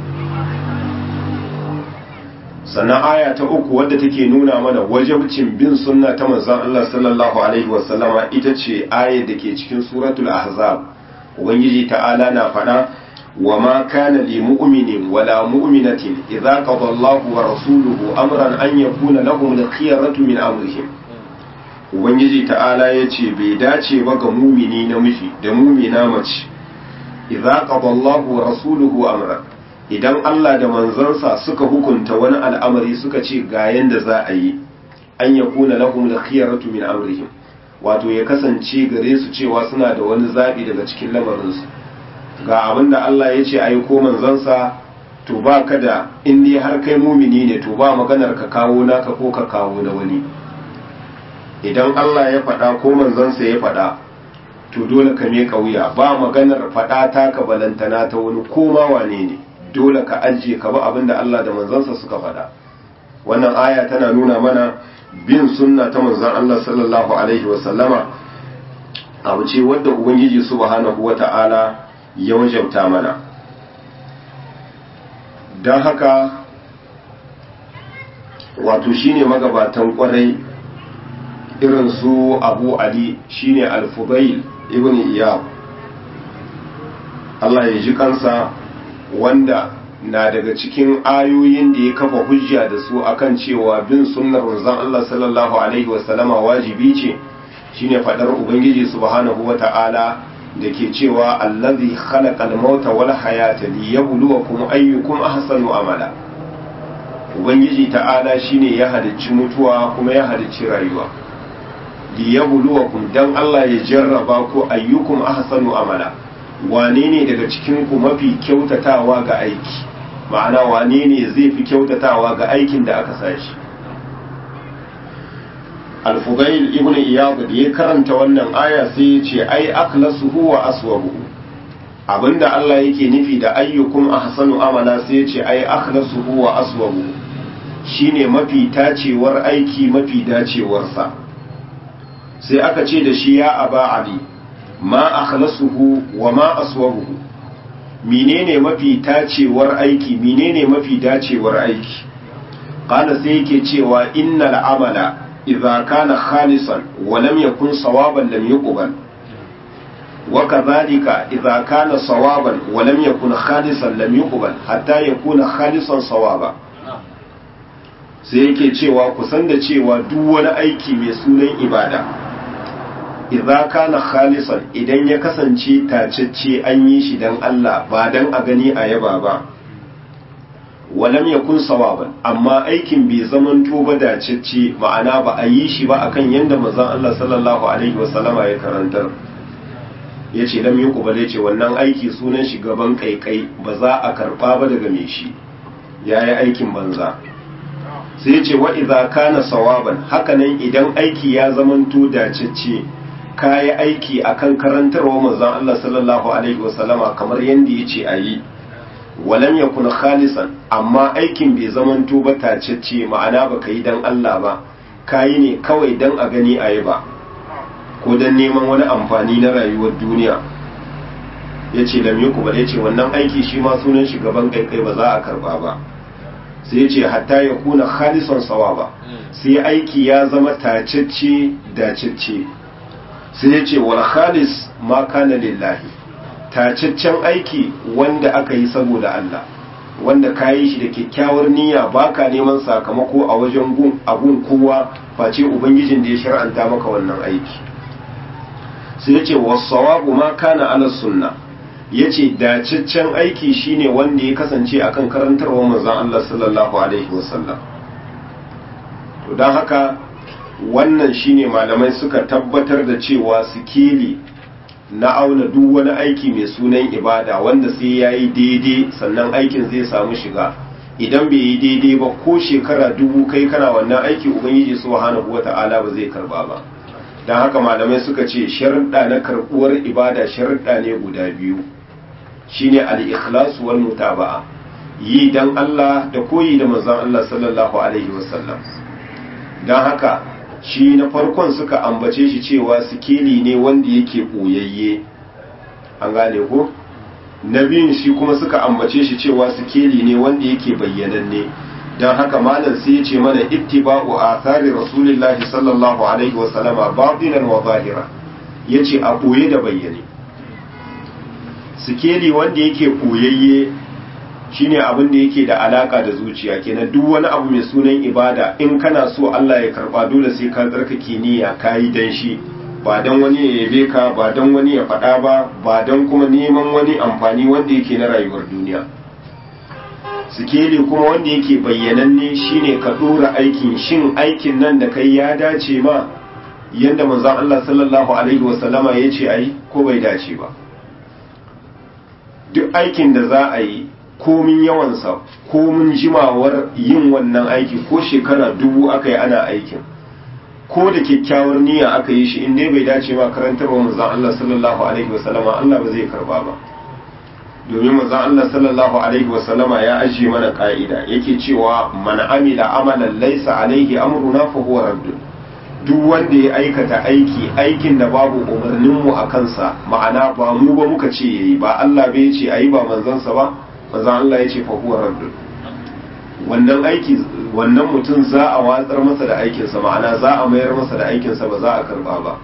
sannan aya ta uku wadda take nuna mana wajabcin bin sunna ta manzan Allah sallallahu alaihi wasallama ita ce ayar da ke cikin suratul ahzab ubangiji ta'ala na faɗa wa ma kana li mu'minin wala mu'minatin idza qada Allahu wa rasuluhu amran an yakuna lahum al-khiyaratu min amrihim ubangiji ta'ala yace bai dace ba ga mumini namiji da mumina mace idza qada Allahu wa rasuluhu amran idan Allah da manzansa suka hukunta wani al'amari suka ce ga yanda za a yi an yakuna lahum al-khiyaratu min amrihim wato ya kasance gare su cewa suna da wani zabi daga cikin lamarinsu ga abin da Allah ya ce a yi ko manzansa to ba ka da in dai har kai mumini ne to ba maganar ka kawo naka ko ka kawo na wani idan Allah ya faɗa ko manzansa ya faɗa to dole ka me wuya ba maganar faɗa ta ka balantana ta wani koma wane ne dole ka ajiye ka ba abin da Allah da manzansa suka faɗa wannan aya tana nuna mana bin sunna ta manzan Allah sallallahu alaihi wasallama abu ce wadda ubangiji subhanahu wata'ala ya wajabta mana don haka wato shine magabatan kwarai irin su abu ali shine al-fudail ibn iyab Allah ya ji kansa wanda na daga cikin ayoyin da ya kafa hujja da su akan cewa bin sunnar manzon Allah sallallahu alaihi wasallama wajibi ce shine fadar ubangiji subhanahu wata'ala da ke cewa allazi khalaqal mauta wal hayata liyabluwakum ayyukum ahsanu amala ubangiji ta'ala shine ya halicci mutuwa kuma ya halicci rayuwa liyabluwakum dan Allah ya jarraba ku ayyukum ahsanu amala wane ne daga cikin ku mafi kyautatawa ga aiki ma'ana wane ne zai fi kyautatawa ga aikin da aka sashi al-fudail ibn iyad da ya karanta wannan aya sai ya ce ai akhlasuhu wa aswabuhu abinda Allah yake nufi da ayyukum ahsanu amala sai ya ce ai akhlasuhu wa aswabuhu shine mafi tacewar aiki mafi dacewarsa sai aka ce da shi ya aba ali ma akhlasuhu wa ma aswabuhu menene mafi tacewar aiki menene mafi dacewar aiki qala sai yake cewa innal amala idza kana khalisan wa lam yakun sawaban lam yuqbal wa kadhalika idza kana sawaban wa lam yakun khalisan lam yuqbal hatta yakuna khalisan sawaba sai yake cewa kusan da cewa duk wani aiki mai sunan ibada idza kana khalisan idan ya kasance tacecce an yi shi dan Allah ba dan a gani a yaba ba walam yakun sawaban amma aikin bai zaman ba dacecce ma'ana ba a yi shi ba akan yanda manzon Allah sallallahu alaihi wasallama ya karantar yace lam yuqbal yace wannan aiki sunan shi gaban kaikai ba za a karba ba daga mai shi yayi aikin banza sai yace wa idza kana sawaban hakanan idan aiki ya zamanto dacecce kayi aiki akan karantarwa manzon Allah sallallahu alaihi wasallama kamar yanda yace ayi walam yakun khalisan amma aikin bai zamanto ba tacecce ma'ana baka yi dan Allah ba kayi ne kawai dan a gani ayi ba ko dan neman wani amfani na rayuwar duniya yace lam yuku yace wannan aiki shi ma sunan shi gaban kaikai ba za a karba ba sai yace hatta ya kuna khalisan sawaba sai aiki ya zama tacecce dacecce sai ya ce wal khalis ma kana lillahi tacaccen aiki wanda aka yi saboda Allah wanda ka yi shi da kyakkyawar niyya baka neman sakamako a wajen gun abun kowa face ubangijin da ya shar'anta maka wannan aiki sai ya ce wasawabu ma kana ala sunna ya ce dacaccen aiki shine wanda ya kasance akan karantarwa manzon Allah sallallahu alaihi wasallam to don haka wannan shine malamai suka tabbatar da cewa sikeli na auna duk wani aiki mai sunan ibada wanda sai ya yi daidai sannan aikin zai samu shiga idan bai yi daidai ba ko shekara dubu kai kana wannan aiki ubangiji subhanahu wata'ala ba zai karba ba don haka malamai suka ce sharuɗa na karɓuwar ibada sharuɗa ne guda biyu shine al-ikhlas wal mutaba'a yi dan Allah da koyi da manzon Allah sallallahu alaihi wasallam dan haka shi na farkon suka ambace shi cewa sikeli ne wanda yake ɓoyayye an gane ko na biyun shi kuma suka ambace shi cewa sikeli ne wanda yake bayyananne don haka malam sai ya ce mana ittiba'u athari rasulillahi sallallahu alaihi wa sallama batinan wa zahira yace a ɓoye da bayyane sikeli wanda yake ɓoyayye shine abin da yake da alaka da zuciya kenan duk wani abu mai sunan ibada in kana so Allah ya karba dole sai ka tsarkake niyya kayi dan shi ba dan wani ya yabe ka ba dan wani ya faɗa ba ba dan kuma neman wani amfani wanda yake na rayuwar duniya sikeli kuma wanda yake bayyananne shine ka dora aikin shin aikin nan da kai ya dace ma yanda manzon Allah sallallahu alaihi wasallama ya ce ai ko bai dace ba duk aikin da za a yi komin yawansa komin jimawar yin wannan aiki ko shekara dubu aka yi ana aikin ko da kyakkyawar niyya aka yi shi in dai bai dace ba karantarwa manzon Allah sallallahu alaihi wasallama Allah ba zai karba ba domin manzon Allah sallallahu alaihi wasallama ya ajiye mana ka'ida yake cewa man amila amalan laysa alaihi amruna fa huwa raddun duk wanda ya aikata aiki aikin da babu umarninmu a kansa ma'ana ba mu ba muka ce yayi ba Allah bai ce ayi ba manzansa ba manzon Allah ya ce fa huwa raddun wannan aiki wannan mutum za a watsar masa da aikinsa ma'ana za a mayar masa da aikinsa ba za a karba ba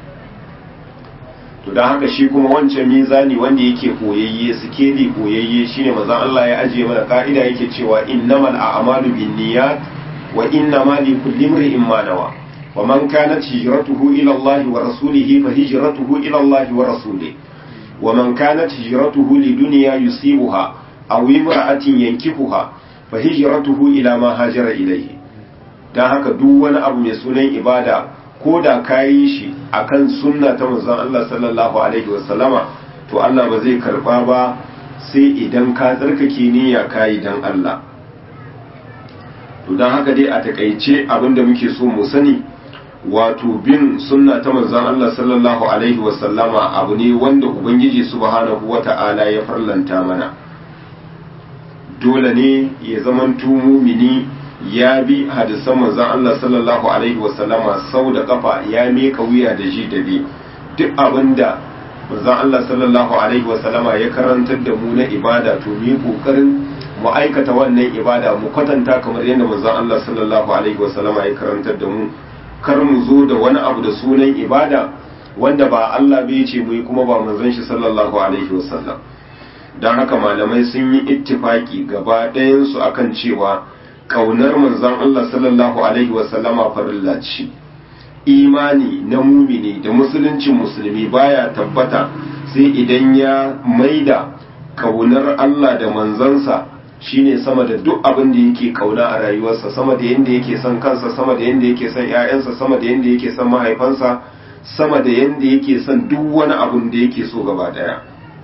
to don haka shi kuma wancan mizani wanda yake koyayye sikeli koyayye shine manzon Allah ya ajiye mana ka'ida yake cewa innamal a'malu binniyat wa innama likulli imrin ma nawa wa man kanat hijratuhu ila Allah wa rasulihi fa hijratuhu ila Allah wa rasulihi wa man kanat hijratuhu lidunya yusibuha aw imra'atin yankihuha fa hijratuhu ila ma hajara ilayhi dan haka duk wani abu mai sunan ibada ko da kayi shi akan sunna ta manzon Allah sallallahu alaihi wasallama to Allah ba zai karba ba sai idan ka tsarkake niyya kayi dan Allah to dan haka dai a takaice abinda muke so mu sani wato bin sunna ta manzon Allah sallallahu alaihi wasallama abu ne wanda ubangiji subhanahu wata'ala ya farlanta mana dole ne ya zamanto mumini ya bi hadisan manzon Allah sallallahu alaihi wasallama sau da kafa ya meka wuya da ji da bi duk abinda manzon Allah sallallahu alaihi wasallama ya karantar da mu na ibada to mu yi kokarin mu aikata wannan ibada mu kwatanta kamar yadda manzon Allah sallallahu alaihi wasallama ya karantar da mu kar mu zo da wani abu da sunan ibada wanda ba Allah bai ce mu yi kuma ba manzon shi sallallahu alaihi wasallam don haka malamai sun yi ittifaki gaba ɗayansu akan cewa ƙaunar manzon Allah sallallahu alaihi wasallama farilla ce imani na mumini da musuluncin musulmi baya tabbata sai idan ya maida ƙaunar Allah da manzansa shine sama da duk abin da yake kauna a rayuwarsa sama da yanda yake son kansa sama da yanda yake son ƴaƴansa sama da yanda yake son mahaifansa sama da yanda yake son duk wani abin da yake so gaba daya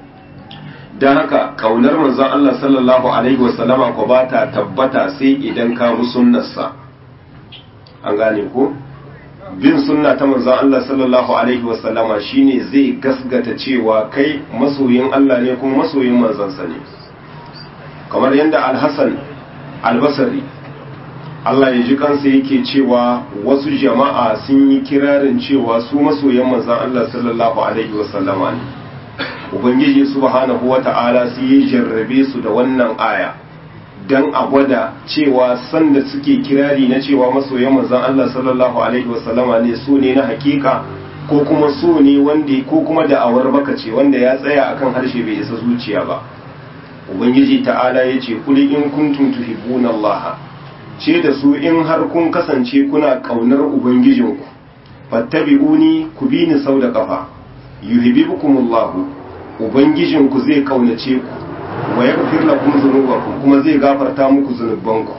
don haka kaunar manzon Allah sallallahu alaihi wasallama ko ba ta tabbata sai idan ka bi sunnarsa an gane ko bin sunna ta manzon Allah sallallahu alaihi wasallama shine zai gasgata cewa kai masoyin Allah ne kuma masoyin manzansa ne kamar yadda alhassan albasari Allah ya ji kansa yake cewa wasu jama'a sun yi kirarin cewa su masoyan manzan Allah sallallahu alaihi wasallama ne ubangiji subhanahu wata'ala su yi jarrabe su da wannan aya dan a gwada cewa sanda suke kirari na cewa masoyan manzan Allah sallallahu alaihi wasallama ne su ne na hakika ko kuma so ne wanda ko kuma da'awar baka ce wanda ya tsaya akan harshe bai isa zuciya ba ubangiji ta'ala ya ce kuli in kuntum tuhibbuna Allah ce da su in har kun kasance kuna kaunar ubangijinku fattabi'uni ku bi ni sau da kafa yuhibbukumullahu ubangijinku zai kaunace ku wa yaghfir lakum dhunubakum kuma zai gafarta muku zunubanku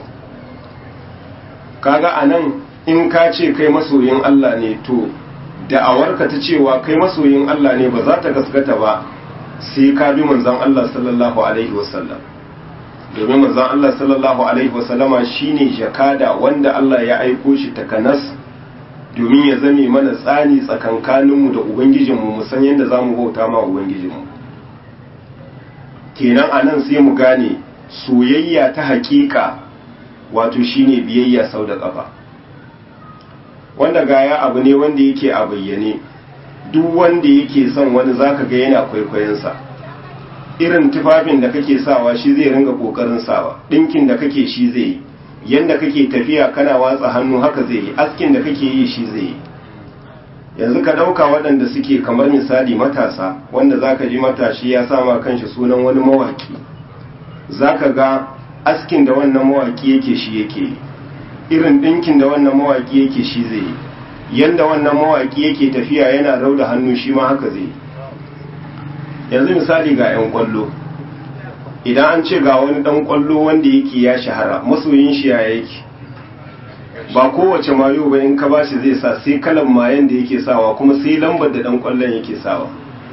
kaga anan in ka ce kai masoyin Allah ne to da'awarka ta cewa kai masoyin Allah ne ba za ta gaskata ba sai ka bi manzon Allah sallallahu alaihi wasallam domin manzon Allah sallallahu alaihi wasallama shine jakada wanda Allah ya aiko shi takanas domin ya zame mana tsani tsakankaninmu da ubangijinmu mu san yadda zamu bauta ma ubangijinmu kenan anan sai mu gane soyayya ta hakika wato shine biyayya sau da kafa wanda gaya abu ne wanda yake a bayyane duk wanda yake son wani zaka ga yana kwaikwayonsa irin tufafin da kake sawa shi zai ringa kokarin sawa dinkin da kake shi zai yi yanda kake tafiya kana watsa hannu haka zai yi askin da kake yi shi zai yi yanzu ka dauka waɗanda suke kamar misali matasa wanda zaka ji matashi ya sama kanshi sunan wani mawaki zaka ga askin da wannan mawaki yake shi yake yi irin dinkin da wannan mawaki yake shi zai yi yanda wannan mawaki yake tafiya yana rauda hannu shi ma haka zai yi yanzu misali ga 'yan kwallo idan an ce ga wani dan kwallo wanda yake ya shahara masoyin shi ya yake ba kowace mayo ba in ka bashi zai sa sai kalan mayan da yake sawa kuma sai lambar da dan kwallon yake sawa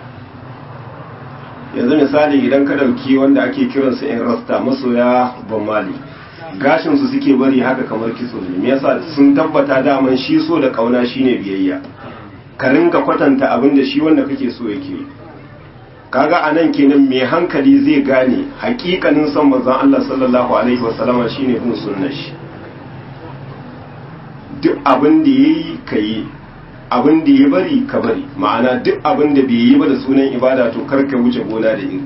yanzu misali idan ka dauki wanda ake kiransa yan rasta masoya ban mali gashin su suke bari haka kamar kitso ne me yasa sun tabbata daman shi so da kauna shine biyayya ka rinka kwatanta abin da shi wanda kake so yake yi kaga anan kenan mai hankali zai gane hakikanin son manzon Allah sallallahu alaihi wasallama shine bin sunnar shi duk abin da yayi kai abin da ya bari ka bari ma'ana duk abin da bai yi ba da sunan ibada to karka wuce gona da iri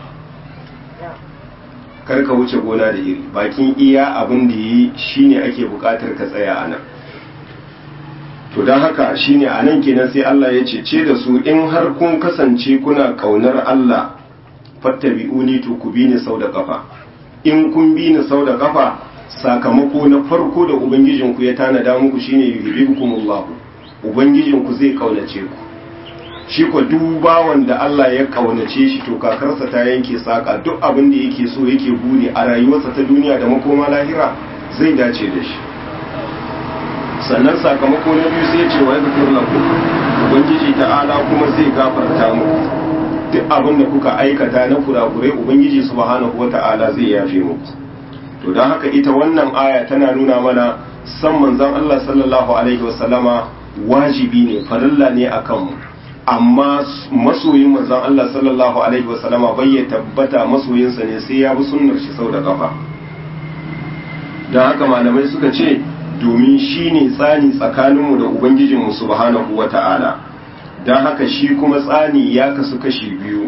karka wuce gona da iri bakin iya abin da yayi shine ake bukatar ka tsaya anan to don haka shine a nan kenan sai Allah ya cece da su in har kun kasance kuna kaunar Allah fattabi'uni to ku bi ni sau da kafa in kun bi ni sau da kafa sakamako na farko da ubangijinku ya tanada muku shine yuhibbukumullah ubangijinku zai kaunace ku shi ko duk bawan da Allah ya kaunace shi to kakarsa ta yanke saka duk abin da yake so yake buri a rayuwarsa ta duniya da makoma lahira zai dace da shi sannan sakamako na biyu sai ce wa yaghfir lakum ubangiji ta'ala kuma zai gafarta muku duk abin da kuka aikata na kurakurai ubangiji subhanahu wata'ala zai yafe muku to don haka ita wannan aya tana nuna mana san manzon Allah sallallahu alaihi wasallama wajibi ne farilla ne akan mu amma masoyin manzon Allah sallallahu alaihi wasallama bai ya tabbata masoyinsa ne sai ya bi sunnar shi sau da kafa don haka malamai suka ce domin shi ne tsani tsakaninmu da Ubangijinmu subhanahu wa ta'ala, don haka shi kuma tsani ya kasu kashi biyu.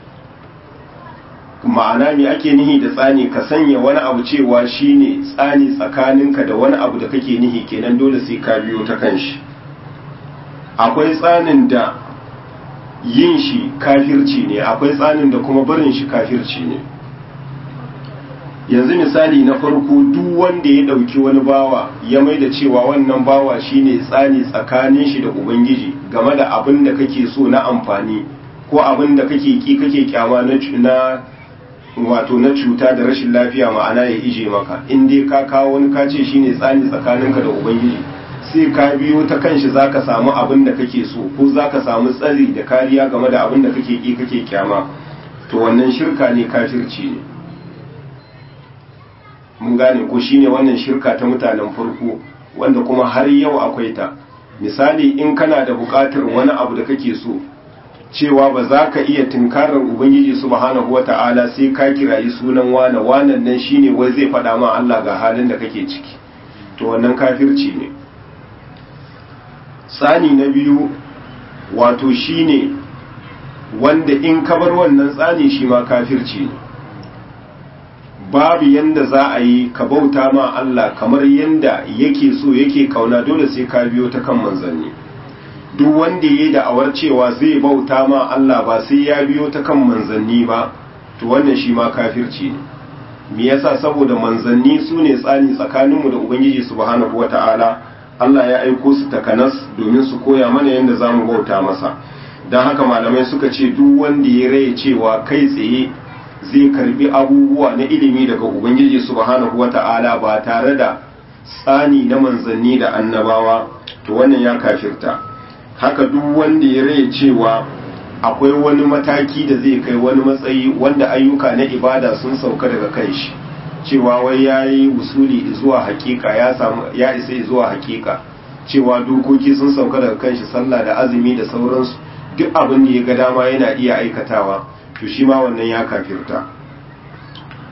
Ma'ana me ake nihi da tsani ka sanya wani abu cewa shi ne tsani tsakaninka da wani abu da kake nihi kenan dole sai ka biyo ta kan shi. Akwai tsanin da yin shi kafirci ne, akwai tsanin da kuma barin shi kafirci ne. yanzu misali na farko duk wanda ya ɗauki wani bawa ya mai da cewa wannan bawa shine tsani tsakanin shi da ubangiji game da abin da kake so na amfani ko abin da kake ki kake kyama na wato na cuta da rashin lafiya ma'ana ya ije maka in dai ka kawo wani ka ce shine tsani tsakaninka da ubangiji sai ka biyo ta kanshi zaka samu abin da kake so ko zaka samu tsari da kariya game da abin da kake ki kake kyama to wannan shirka ne kafirci ne mun gane ko shine wannan shirka ta mutanen farko wanda kuma har yau akwai ta misali in kana da buƙatar wani abu da kake so cewa ba za ka iya tunkarar ubangiji subhanahu wata'ala sai ka kirayi sunan wane wanan nan shine wai zai faɗa ma Allah ga halin da kake ciki to wannan kafirci ne tsani na biyu wato shine wanda in ka bar wannan tsani shi ma kafirci ne babu yanda za a yi ka bauta ma Allah kamar yanda yake so yake kauna dole sai ka biyo ta kan manzanni duk wanda yayi da'awar cewa zai bauta ma Allah ba sai ya biyo ta kan manzanni ba to wannan shi ma kafirci ne me yasa saboda manzanni su ne tsani tsakaninmu da ubangiji subhanahu wata'ala Allah ya aiko su takanas domin su koya mana yanda zamu bauta masa don haka malamai suka ce duk wanda ya raye cewa kai tsaye zai karbi abubuwa na ilimi daga ubangiji subhanahu wata'ala ba tare da tsani na manzanni da annabawa to wannan ya kafirta haka duk wanda ya raye cewa akwai wani mataki da zai kai wani matsayi wanda ayyuka na ibada sun sauka daga kai shi cewa wai ya yi usuli zuwa hakika ya samu ya isa zuwa hakika cewa dokoki sun sauka daga kan shi sallah da azumi da sauransu duk abin da ya ga dama yana iya aikatawa to shi ma wannan ya kafirta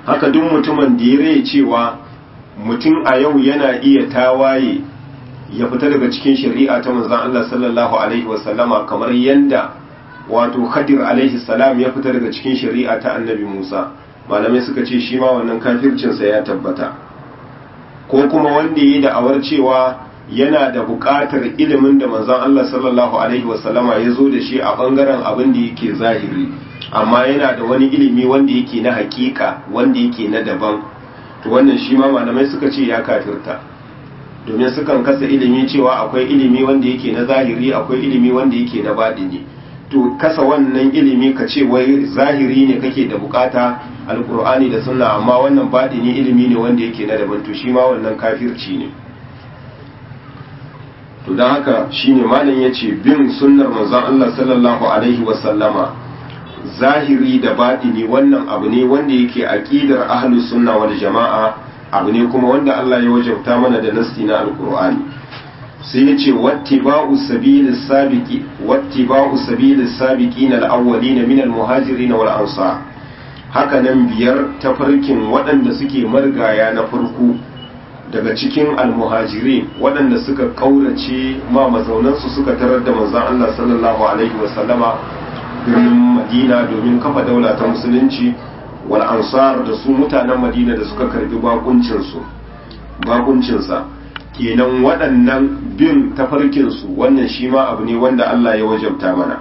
haka duk mutumin da ya rai cewa mutum a yau yana iya tawaye ya fita daga cikin shari'a ta manzon Allah sallallahu alaihi wasallama kamar yanda wato Khadir alaihi salam ya fita daga cikin shari'a ta Annabi Musa malamai suka ce shi ma wannan kafircinsa ya tabbata ko kuma wanda yi da'awar cewa yana da buƙatar ilimin da manzon Allah sallallahu alaihi wasallama ya zo da shi a ɓangaren abin da yake zahiri amma yana da wani ilimi wanda yake na hakika wanda yake na daban to wannan shi ma malamai suka ce ya kafirta domin sukan kasa ilimi cewa akwai ilimi wanda yake na zahiri akwai ilimi wanda yake na baɗini to kasa wannan ilimi ka ce wai zahiri ne kake da bukata alkur'ani da sunna amma wannan baɗini ilimi ne wanda yake na daban to shi ma wannan kafirci ne to don haka shine malam ya ce bin sunnar manzon Allah sallallahu alaihi wasallama zahiri da baɗini wannan abu ne wanda yake aqidar ahlus sunna wal jama'a abu ne kuma wanda Allah ya wajabta mana da nasti na alkur'ani sai ya ce wattiba'u sabilis sabiqi wattiba'u sabilis sabiqin al-awwalin min al-muhajirin wal ansar haka nan biyar tafarkin waɗanda suke margaya na farko daga cikin almuhajirin waɗanda suka ƙaurace ma mazaunansu suka tarar da manzon Allah sallallahu alaihi wasallama birnin Madina domin kafa daula ta musulunci wal ansar da su mutanen Madina da suka karbi bakuncinsu bakuncinsa kenan waɗannan bin tafarkinsu wannan shi ma abu ne wanda Allah ya wajabta mana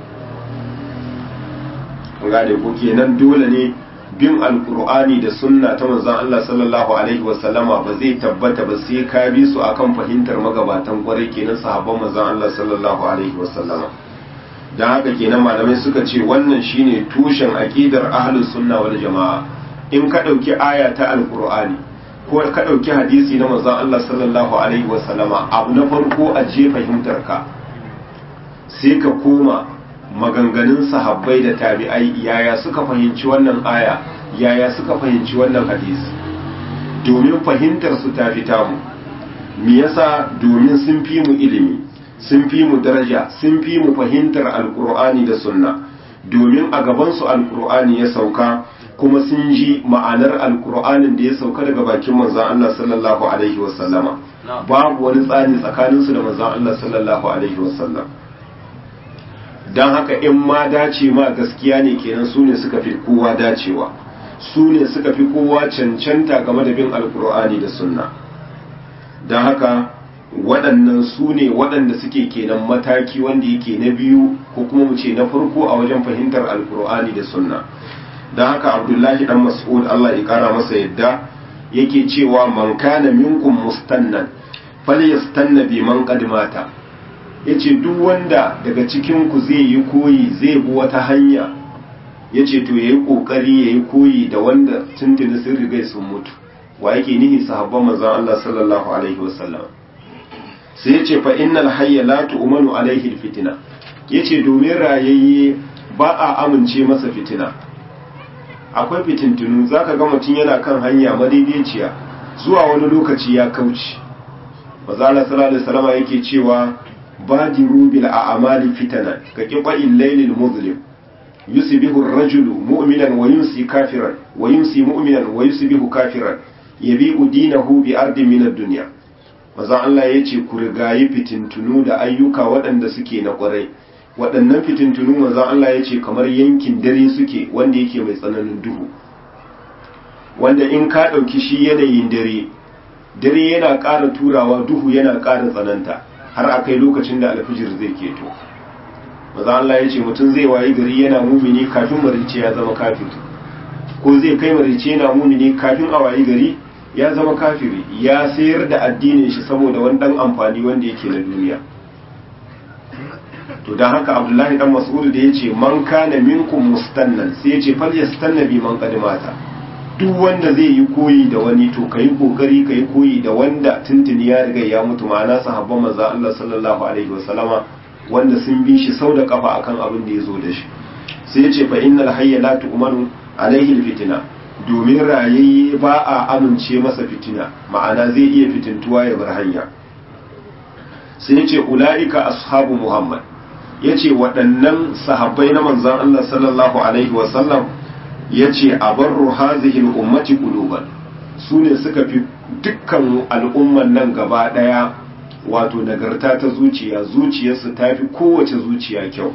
gane ko kenan dole ne bin alkur'ani da sunna ta manzon Allah sallallahu alaihi wasallama ba zai tabbata ba sai ka bi su akan fahimtar magabatan kwarai kenan sahabban manzon Allah sallallahu alaihi wasallama dan haka kenan malamai suka ce wannan shine tushen aqidar ahlus sunna wal jamaa in ka dauki aya ta alkur'ani ko ka dauki hadisi na manzon Allah sallallahu alaihi wasallama abu na farko a je fahimtar ka sai ka koma maganganun sahabbai da tabi'ai yaya suka fahimci wannan aya yaya suka fahimci wannan hadisi domin fahimtar su ta fita mu me yasa domin sun fi mu ilimi sun fi mu daraja sun fi mu fahimtar alkur'ani da sunna domin a gaban su alkur'ani ya sauka kuma sun ji ma'anar alkur'anin da ya sauka daga bakin manzon Allah sallallahu alaihi wasallama babu wani tsani tsakaninsu da manzon Allah sallallahu alaihi wasallam don haka in ma dace ma gaskiya ne kenan su ne suka fi kowa dacewa su ne suka fi kowa cancanta game da bin alkur'ani da sunna don haka waɗannan su ne waɗanda suke kenan mataki wanda yake na biyu ko kuma mu ce na farko a wajen fahimtar alkur'ani da sunna don haka abdullahi dan mas'ud allah ya kara masa yadda yake cewa man kana minkum mustannan falyastanna bi man qad mata ya ce duk wanda daga cikinku zai yi koyi zai bi wata hanya ya ce to ya yi ƙoƙari ya yi koyi da wanda tuntuni sun rigai sun mutu wa yake nihi sahabban manzan Allah sallallahu alaihi wasallam sai ya ce fa innal hayya la tu'manu alaihi fitina ya ce domin rayayye ba a amince masa fitina akwai fitintunu zaka ga mutum yana kan hanya madaidaiciya zuwa wani lokaci ya kauce manzan Allah sallallahu alaihi wasallam yake cewa بادروا بالأعمال فتنا كقطع الليل المظلم يصبح الرجل مؤمنا ويمسي كافرا ويمسي مؤمنا ويصبح كافرا يبيع دينه بأرض من الدنيا mazan Allah ya ce ku rigayi fitintunu da ayyuka waɗanda suke na ƙwarai waɗannan fitintunu mazan Allah ya ce kamar yankin dare suke wanda yake mai tsananin duhu wanda in ka ɗauki shi yanayin dare dare yana ƙara turawa duhu yana ƙara tsananta har a kai lokacin da alfijir zai keto maza Allah ya ce mutum zai wayi gari yana mumini kafin marice ya zama kafiri ko zai kai marice yana mumini kafin a wayi gari ya zama kafiri ya sayar da addinin shi saboda wani dan amfani wanda yake na duniya to dan haka Abdullahi dan Mas'ud da yace man kana minkum mustannan sai yace fal yastanna bi man qadimata duk wanda zai yi koyi da wani to kai kokari kai koyi da wanda tuntuni ya riga ya mutu ma'ana sahabban manzo Allah sallallahu alaihi wasallama wanda sun bi shi sau da kafa akan abin da ya zo da shi sai ya ce fa innal hayya la tu'manu alaihi alfitna domin rayayye ba a amince masa fitina ma'ana zai iya fitintuwa ya bar hanya sai ya ce ulaika ashabu muhammad ya ce waɗannan sahabbai na manzon Allah sallallahu alaihi wasallam yace abarru hazihi al-ummati quluban su ne suka fi dukkan al'umman nan gaba daya wato nagarta ta zuciya zuciyarsu ta fi kowace zuciya kyau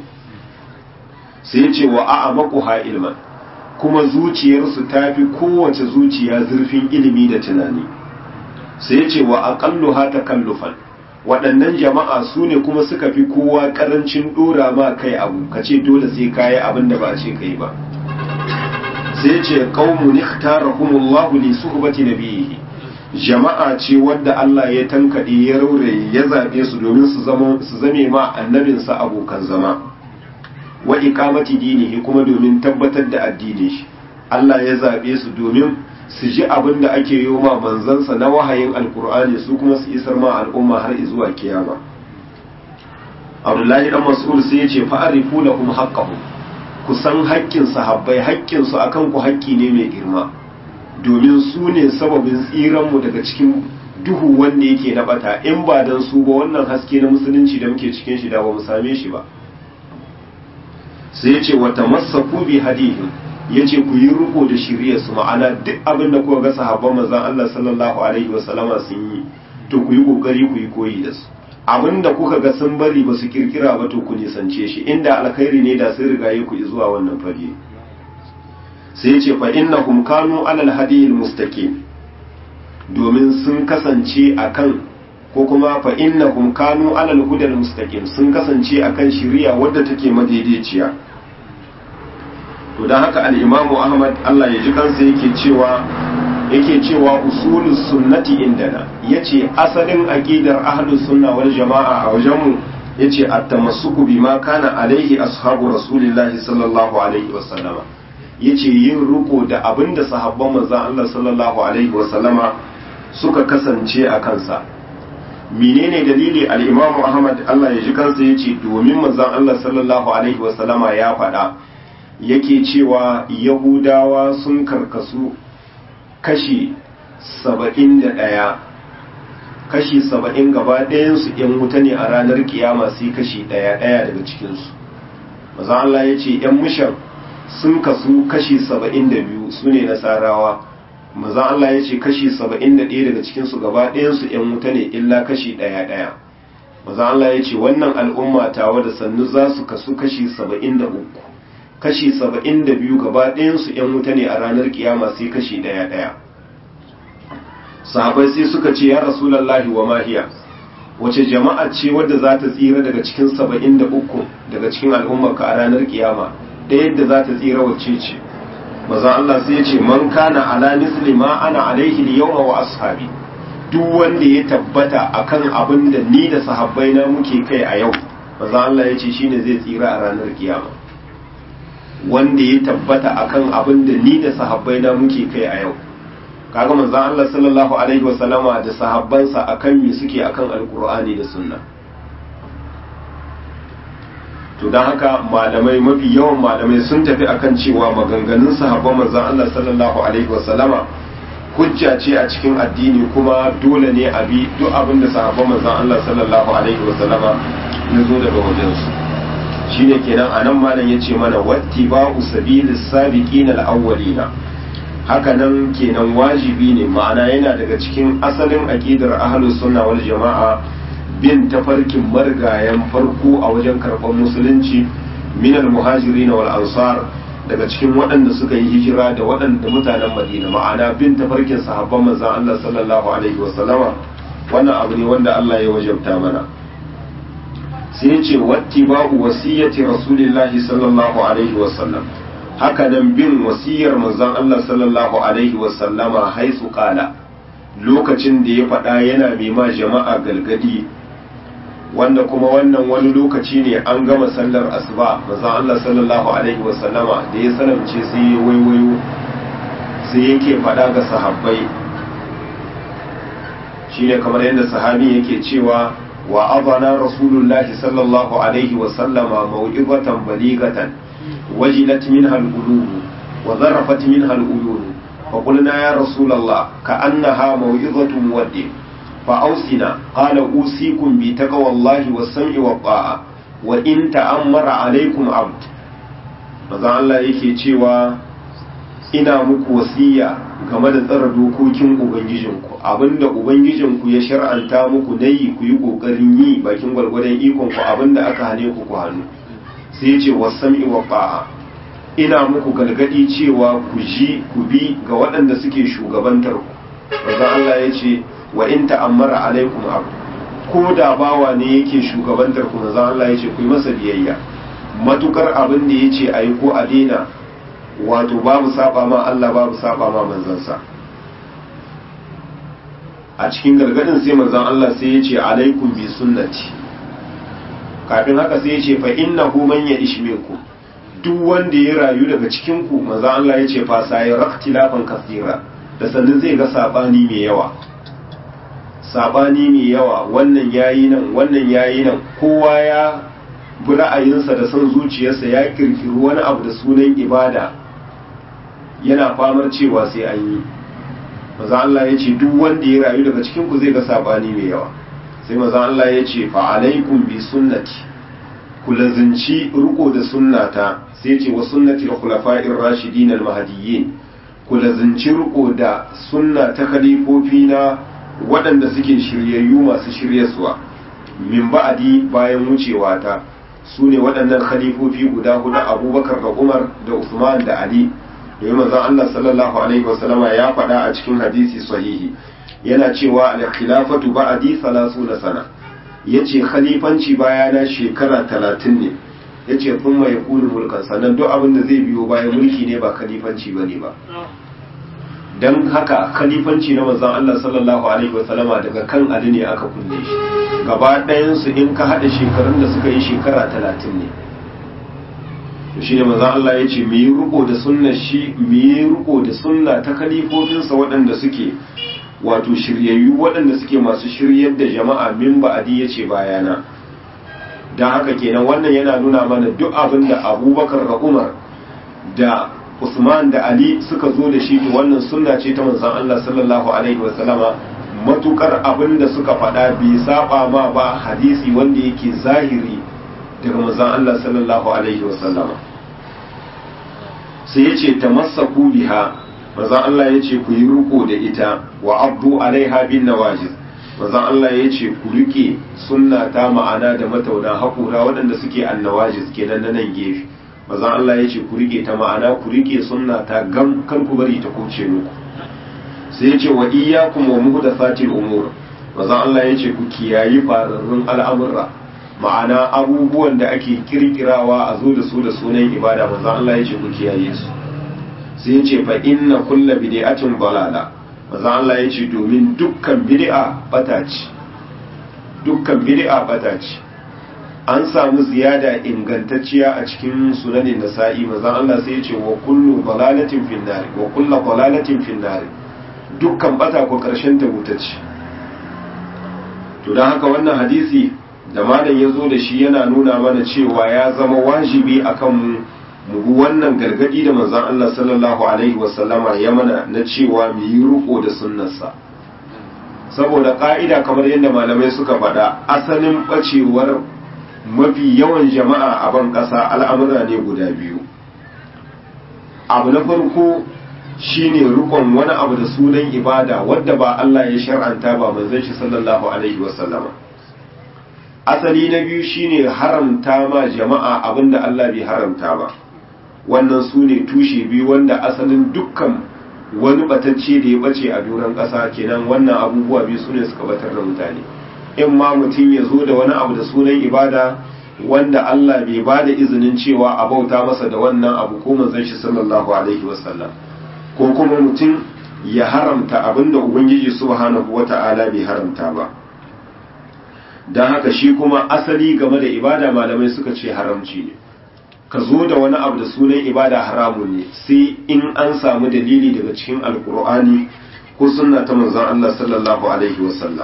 sai ce wa a'amaquha ilman kuma zuciyarsu ta fi kowace zuciya zurfin ilimi da tunani sai ce wa aqalluha takallufan waɗannan jama'a su ne kuma suka fi kowa ƙarancin ɗora ma kai abu ka ce dole sai kayi abin da ba a ce kai ba sai ce qaumun ikhtarahumullahu li suhbati nabiyhi jama'a ce wadda Allah ya tankade ya rauraye ya zabe su domin su zama su zame ma annabinsa abokan zama wa iqamati dinihi kuma domin tabbatar da addinin shi Allah ya zabe su domin su ji abin da ake yi ma manzansa na wahayin alkur'ani su kuma su isar ma al'umma har zuwa kiyama Abdullahi dan Mas'ud sai ya ce fa'arifu lahum haqqahum ku san haƙƙin sahabbai haƙƙin su akan ku haƙƙi ne mai girma domin su ne sababin tsiran mu daga cikin duhu wanda yake na bata in ba dan su ba wannan haske na musulunci da muke cikin shi da ba mu same shi ba sai ya ce wa tamassaku bi hadihim ya ce ku yi riko da shirya su ma'ana duk abin da kuka ga sahabban manzon Allah sallallahu alaihi wasallama sun yi to ku yi kokari ku yi koyi da su abin da kuka ga sun bari ba su kirkira ba to ku nisance shi inda alkhairi ne da sun rigaye ku zuwa wannan fage sai ce fa innahum kanu alal hadiyil mustaqim domin sun kasance akan ko kuma fa innahum kanu alal hudal mustaqim sun kasance akan shiriya wadda take madaidaiciya to don haka al'imamu ahmad Allah ya ji kansa yake cewa yake cewa usulus sunnati indana ya ce asalin aƙidar ahlus sunna wal jama'a a wajenmu ya ce a tamassuku bi ma kana alaihi ashabu rasulillahi sallallahu alaihi wasallama ya ce yin riko da abin da sahabban manzan Allah sallallahu alaihi wasallama suka kasance a kansa menene dalili al'imamu ahmad Allah ya ji kansa ya ce domin manzan Allah sallallahu alaihi wasallama ya faɗa yake cewa yahudawa sun karkasu kashi saba'in da ɗaya kashi saba'in gaba ɗayansu ‘yan wuta ne a ranar kiyama sai kashi ɗaya ɗaya daga cikinsu maza Allah ya ce ‘yan mushan sun kasu kashi saba'in da biyu su ne nasarawa maza Allah ya ce kashi saba'in da ɗaya daga cikinsu gaba ɗayansu ‘yan wuta ne illa kashi ɗaya ɗaya maza Allah ya ce wannan al'umma tawa da sannu za su kasu kashi saba'in da uku kashi saba'in da biyu gaba ɗayansu ‘yan wuta ne a ranar kiyama sai kashi ɗaya ɗaya sahabai sai suka ce ya rasulallahi wa mahiya wace jama'a ce wadda za ta tsira daga cikin saba'in da uku daga cikin al'ummarka a ranar kiyama da yadda za ta tsira wacce ce maza Allah sai ya ce man kana ala misli ma ana alaihi yawma wa ashabi duk wanda ya tabbata akan abin da ni da sahabbai na muke kai a yau maza Allah ya ce shine zai tsira a ranar kiyama wanda ya tabbata akan abin da ni da sahabbai na muke kai a yau kaga manzon Allah sallallahu alaihi wasallama da sahabbansa akan me suke akan alkur'ani da sunna to dan haka malamai mafi yawan malamai sun tafi akan cewa maganganun sahabban manzon Allah sallallahu alaihi wasallama hujja ce a cikin addini kuma dole ne a bi duk abin da sahabban manzon Allah sallallahu alaihi wasallama ya zo daga wajensu shine kenan anan malam yace mana wattiba'u sabilis sabiqin al-awwalina haka nan kenan wajibi ne ma'ana yana daga cikin asalin aqidar ahlus sunna wal jama'a bin tafarkin margayan farko a wajen karɓar musulunci minal muhajirin wal ansar daga cikin waɗanda suka yi hijira da waɗanda mutanen madina ma'ana bin tafarkin sahabban manzon Allah sallallahu alaihi wasallama wannan abu ne wanda Allah ya wajabta mana sai ce wattiba'u wasiyyati rasulillahi sallallahu alaihi wasallam haka nan bin wasiyar manzon Allah sallallahu alaihi wasallama haisu kala lokacin da ya faɗa yana ma jama'a galgadi wanda kuma wannan wani lokaci ne an gama sallar asuba manzon Allah sallallahu alaihi wasallama da ya sanarce sai ya waiwayo sai yake faɗa ga sahabbai shine kamar yadda sahabi yake cewa wa abana rasulullahi sallallahu alaihi wasallama mau'izatan baligatan وجلت منها القلوب وذرفت منها العيون فقلنا يا رسول الله كأنها موعظة مودع فأوصنا قال أوصيكم بتقوى الله والسمع والطاعة وإن تأمر عليكم عبد maza Allah yake cewa ina muku wasiya game da tsara dokokin ubangijinku abinda ubangijinku ya shar'anta muku nayi ku yi kokarin yi bakin gwargwadon ikon ku abinda aka hane ku ku hannu sai ce wasami wa ba'a ina muku galgadi cewa ku ji ku bi ga waɗanda suke shugabantar ku manzo Allah ya ce wa in ta'ammara alaikum abu ko da bawa ne yake shugabantar ku manzo Allah ya ce ku yi masa biyayya matukar abin da yace ayi ko a daina wato babu saba ma Allah babu saba ma manzansa a cikin gargadin sai manzon Allah sai ya ce alaikum bi sunnati kafin haka sai ya ce fa innahu man ya'ish minkum duk wanda ya rayu daga cikin ku manzon Allah ya ce fa sai raktilafan kasira da sannan zai ga sabani mai yawa sabani mai yawa wannan yayi nan wannan yayi nan kowa ya bi ra'ayinsa da son zuciyarsa ya kirkiri wani abu da sunan ibada yana famar cewa sai an yi maza Allah ya ce duk wanda ya rayu daga cikin ku zai ga sabani mai yawa sai maza Allah ya ce fa alaikum bi sunnati ku lazinci riko da sunnata sai ce wa sunnati al-khulafa'ir rashidin al-mahdiyyin ku lazinci riko da sunna ta khalifofi na waɗanda suke shiryayyu masu shiryaswa min ba'adi bayan wucewa ta su ne waɗannan khalifofi guda hudu abubakar da umar da usman da ali domin manzon Allah sallallahu alaihi wasallama ya faɗa a cikin hadisi sahihi yana cewa al-khilafatu ba'di 30 sana yace khalifanci bayana shekara 30 ne yace thumma yakunu mulkan sannan duk abin da zai biyo bayan mulki ne ba khalifanci bane ba dan haka khalifanci na manzon Allah sallallahu alaihi wasallama daga kan Ali ne aka kunne shi gaba ɗayan su in ka hada shekarun da suka yi shekara 30 ne shi ne maza Allah ya ce mu yi riko da sunna shi mu yi riko da sunna ta kalifofinsa waɗanda suke wato shiryayyu waɗanda suke masu shiryar da jama'a min ba'adi ya ce bayana don haka kenan wannan yana nuna mana duk abin da abubakar da umar da usman da ali suka zo da shi to wannan sunna ce ta manzon Allah sallallahu alaihi wasallama matukar abin da suka faɗa bai saba ma ba hadisi wanda yake zahiri daga manzon Allah sallallahu alaihi wasallama sai yace tamassaku biha manzon Allah yace ku yi riko da ita wa abdu alaiha bin nawajiz manzon Allah yace ku rike sunna ta ma'ana da matauna hakura waɗanda suke annawajiz kenan na nan gefe manzon Allah yace ku rike ta ma'ana ku rike sunna ta gam kar ku bari ta kuce muku sai yace wa iyyakum wa muhdathatil umur manzon Allah yace ku kiyayi fararrun al'amurra ma'ana abubuwan da ake kirkirawa a zo da su da sunan ibada manzon Allah ya ce ku kiyaye su sai ya ce fa inna kulla bid'atin balala manzon Allah ya ce domin dukkan bid'a bata ce dukkan bid'a bata ce an samu ziyada ingantacciya a cikin sunanin nasa'i manzon Allah sai ya ce wa kullu balalatin finnari wa kullu balalatin finnari dukkan bata ko karshen ta wuta ce to don haka wannan hadisi da malam ya zo da shi yana nuna mana cewa ya zama wajibi akan mu mu bi wannan gargadi da manzon Allah sallallahu alaihi wasallama ya mana na cewa mu yi riko da sunnarsa saboda ka'ida kamar yadda malamai suka faɗa asalin bacewar mafi yawan jama'a a ban ƙasa al'amura ne guda biyu abu na farko shine rikon wani abu da sunan ibada wadda ba Allah ya shar'anta ba manzon shi sallallahu alaihi wasallama asali na biyu shine haramta ma jama'a abinda Allah bai haramta ba wannan su ne tushe biyu wanda asalin dukkan wani batacce da ya bace a doron ƙasa kenan wannan abubuwa biyu su ne suka batar da mutane in ma mutum ya zo da wani abu da sunan ibada wanda Allah bai ba da izinin cewa a bauta masa da wannan abu ko manzon shi sallallahu alaihi wasallam ko kuma mutum ya haramta abinda ubangiji subhanahu wata'ala bai haramta ba don haka shi kuma asali game da ibada malamai suka ce haramci ne ka zo da wani abu da sunan ibada haramun ne sai in an samu dalili daga cikin alkur'ani ko sunna ta manzon Allah sallallahu alaihi wasallam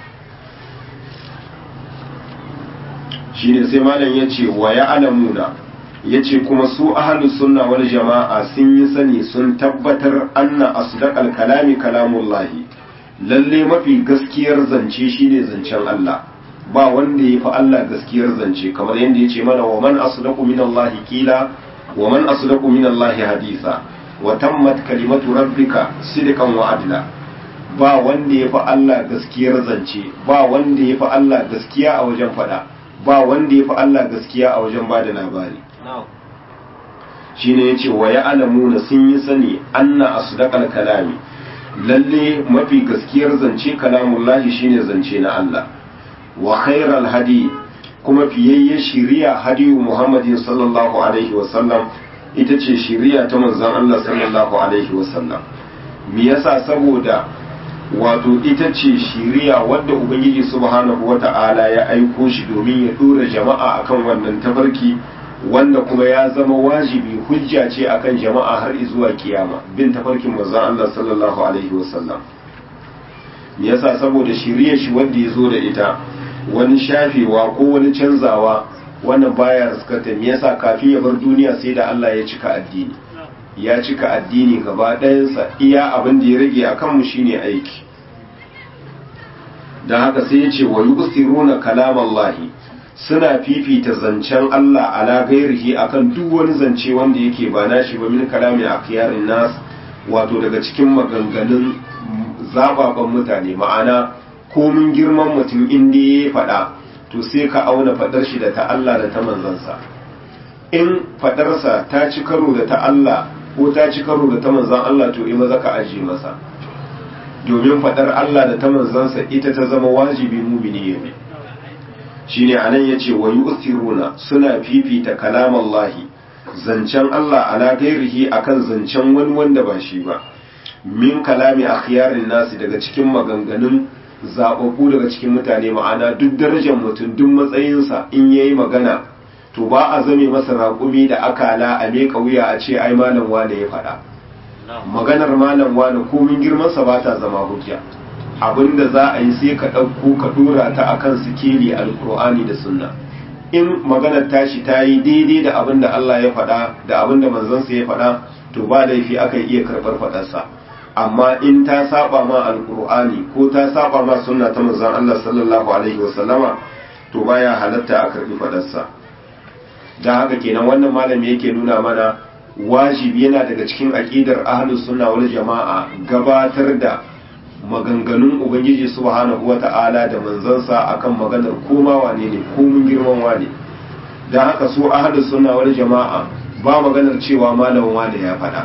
shine sai malam ya ce wa ya alamuna ya ce kuma su ahalu sunna wal jama'a sun yi sani sun tabbatar anna asdaqal kalami kalamullahi lalle mafi gaskiyar zance shine zancen Allah ba wanda ya fi Allah gaskiyar zance kamar yadda ya ce mana wa man asdaqu min Allah kila wa man asdaqu min Allah hadisa wa tammat kalimatu rabbika sidqan wa adla ba wanda ya fi Allah gaskiyar zance ba wanda ya fi Allah gaskiya a wajen fada ba wanda ya fi Allah gaskiya a wajen bada labari shine yace wa ya'lamuna sun yi sani anna asdaqal kalami lalle mafi gaskiyar zance kalamullahi shine zance na Allah wa khairal hadi kuma fiyayye shiriya hadiyu Muhammadin sallallahu alaihi wa sallam ita ce shiriya ta manzon Allah sallallahu alaihi wa sallam me yasa saboda wato ita ce shiriya wadda ubangiji subhanahu wata'ala ya aiko shi domin ya dora jama'a akan wannan tafarki wanda kuma ya zama wajibi hujja ce akan jama'a har zuwa kiyama bin tafarkin manzon Allah sallallahu alaihi wasallam me yasa saboda shirye shi wanda ya zo da ita wani shafewa ko wani canzawa wannan baya riskata me yasa kafin ya bar duniya sai da Allah ya cika addini ya cika addini gaba ɗayansa iya abin da ya rage a kanmu shine aiki don haka sai ya ce wa yusiruna kalamallahi suna fifita zancen Allah ala gairihi akan duk wani zance wanda yake ba nashi ba min kalami akiyarin nas wato daga cikin maganganun zababan mutane ma'ana komin girman mutum inda ya faɗa to sai ka auna faɗar shi da ta Allah da ta manzansa in faɗarsa ta ci karo da ta Allah ko ta ci karo da ta manzan Allah to in maza ka ajiye masa domin faɗar Allah da ta manzansa ita ta zama wajibi mumini ya bi shine anan yace wa yu'thiruna suna fifita kalamallahi zancen Allah ala gairihi akan zancen wani wanda ba shi ba min kalami akhyarin nasi daga cikin maganganun zababbu daga cikin mutane ma'ana duk darajar mutum duk matsayinsa in yayi magana to ba a zame masa raƙumi da akala a meka wuya a ce ai malam wane ya faɗa maganar malam wane komin girmansa ba ta zama hujja abinda za a yi sai ka ɗauko ka ɗora ta akan sikeli alkur'ani da sunna in maganar tashi ta yi daidai da abin da Allah ya faɗa da abin da manzansa ya faɗa to ba laifi akan iya karɓar faɗarsa amma in ta saba ma alkur'ani ko ta saba ma sunna ta manzon Allah sallallahu alaihi wasallama to baya halatta a karɓi faɗarsa don haka kenan wannan malami yake nuna mana wajibi yana daga cikin aƙidar ahlus sunna wal jama'a gabatar da maganganun ubangiji subhanahu wata'ala da manzansa akan maganar koma wane ne komun girman wane don haka su ahlus sunna wal jama'a ba maganar cewa malamin wane ya faɗa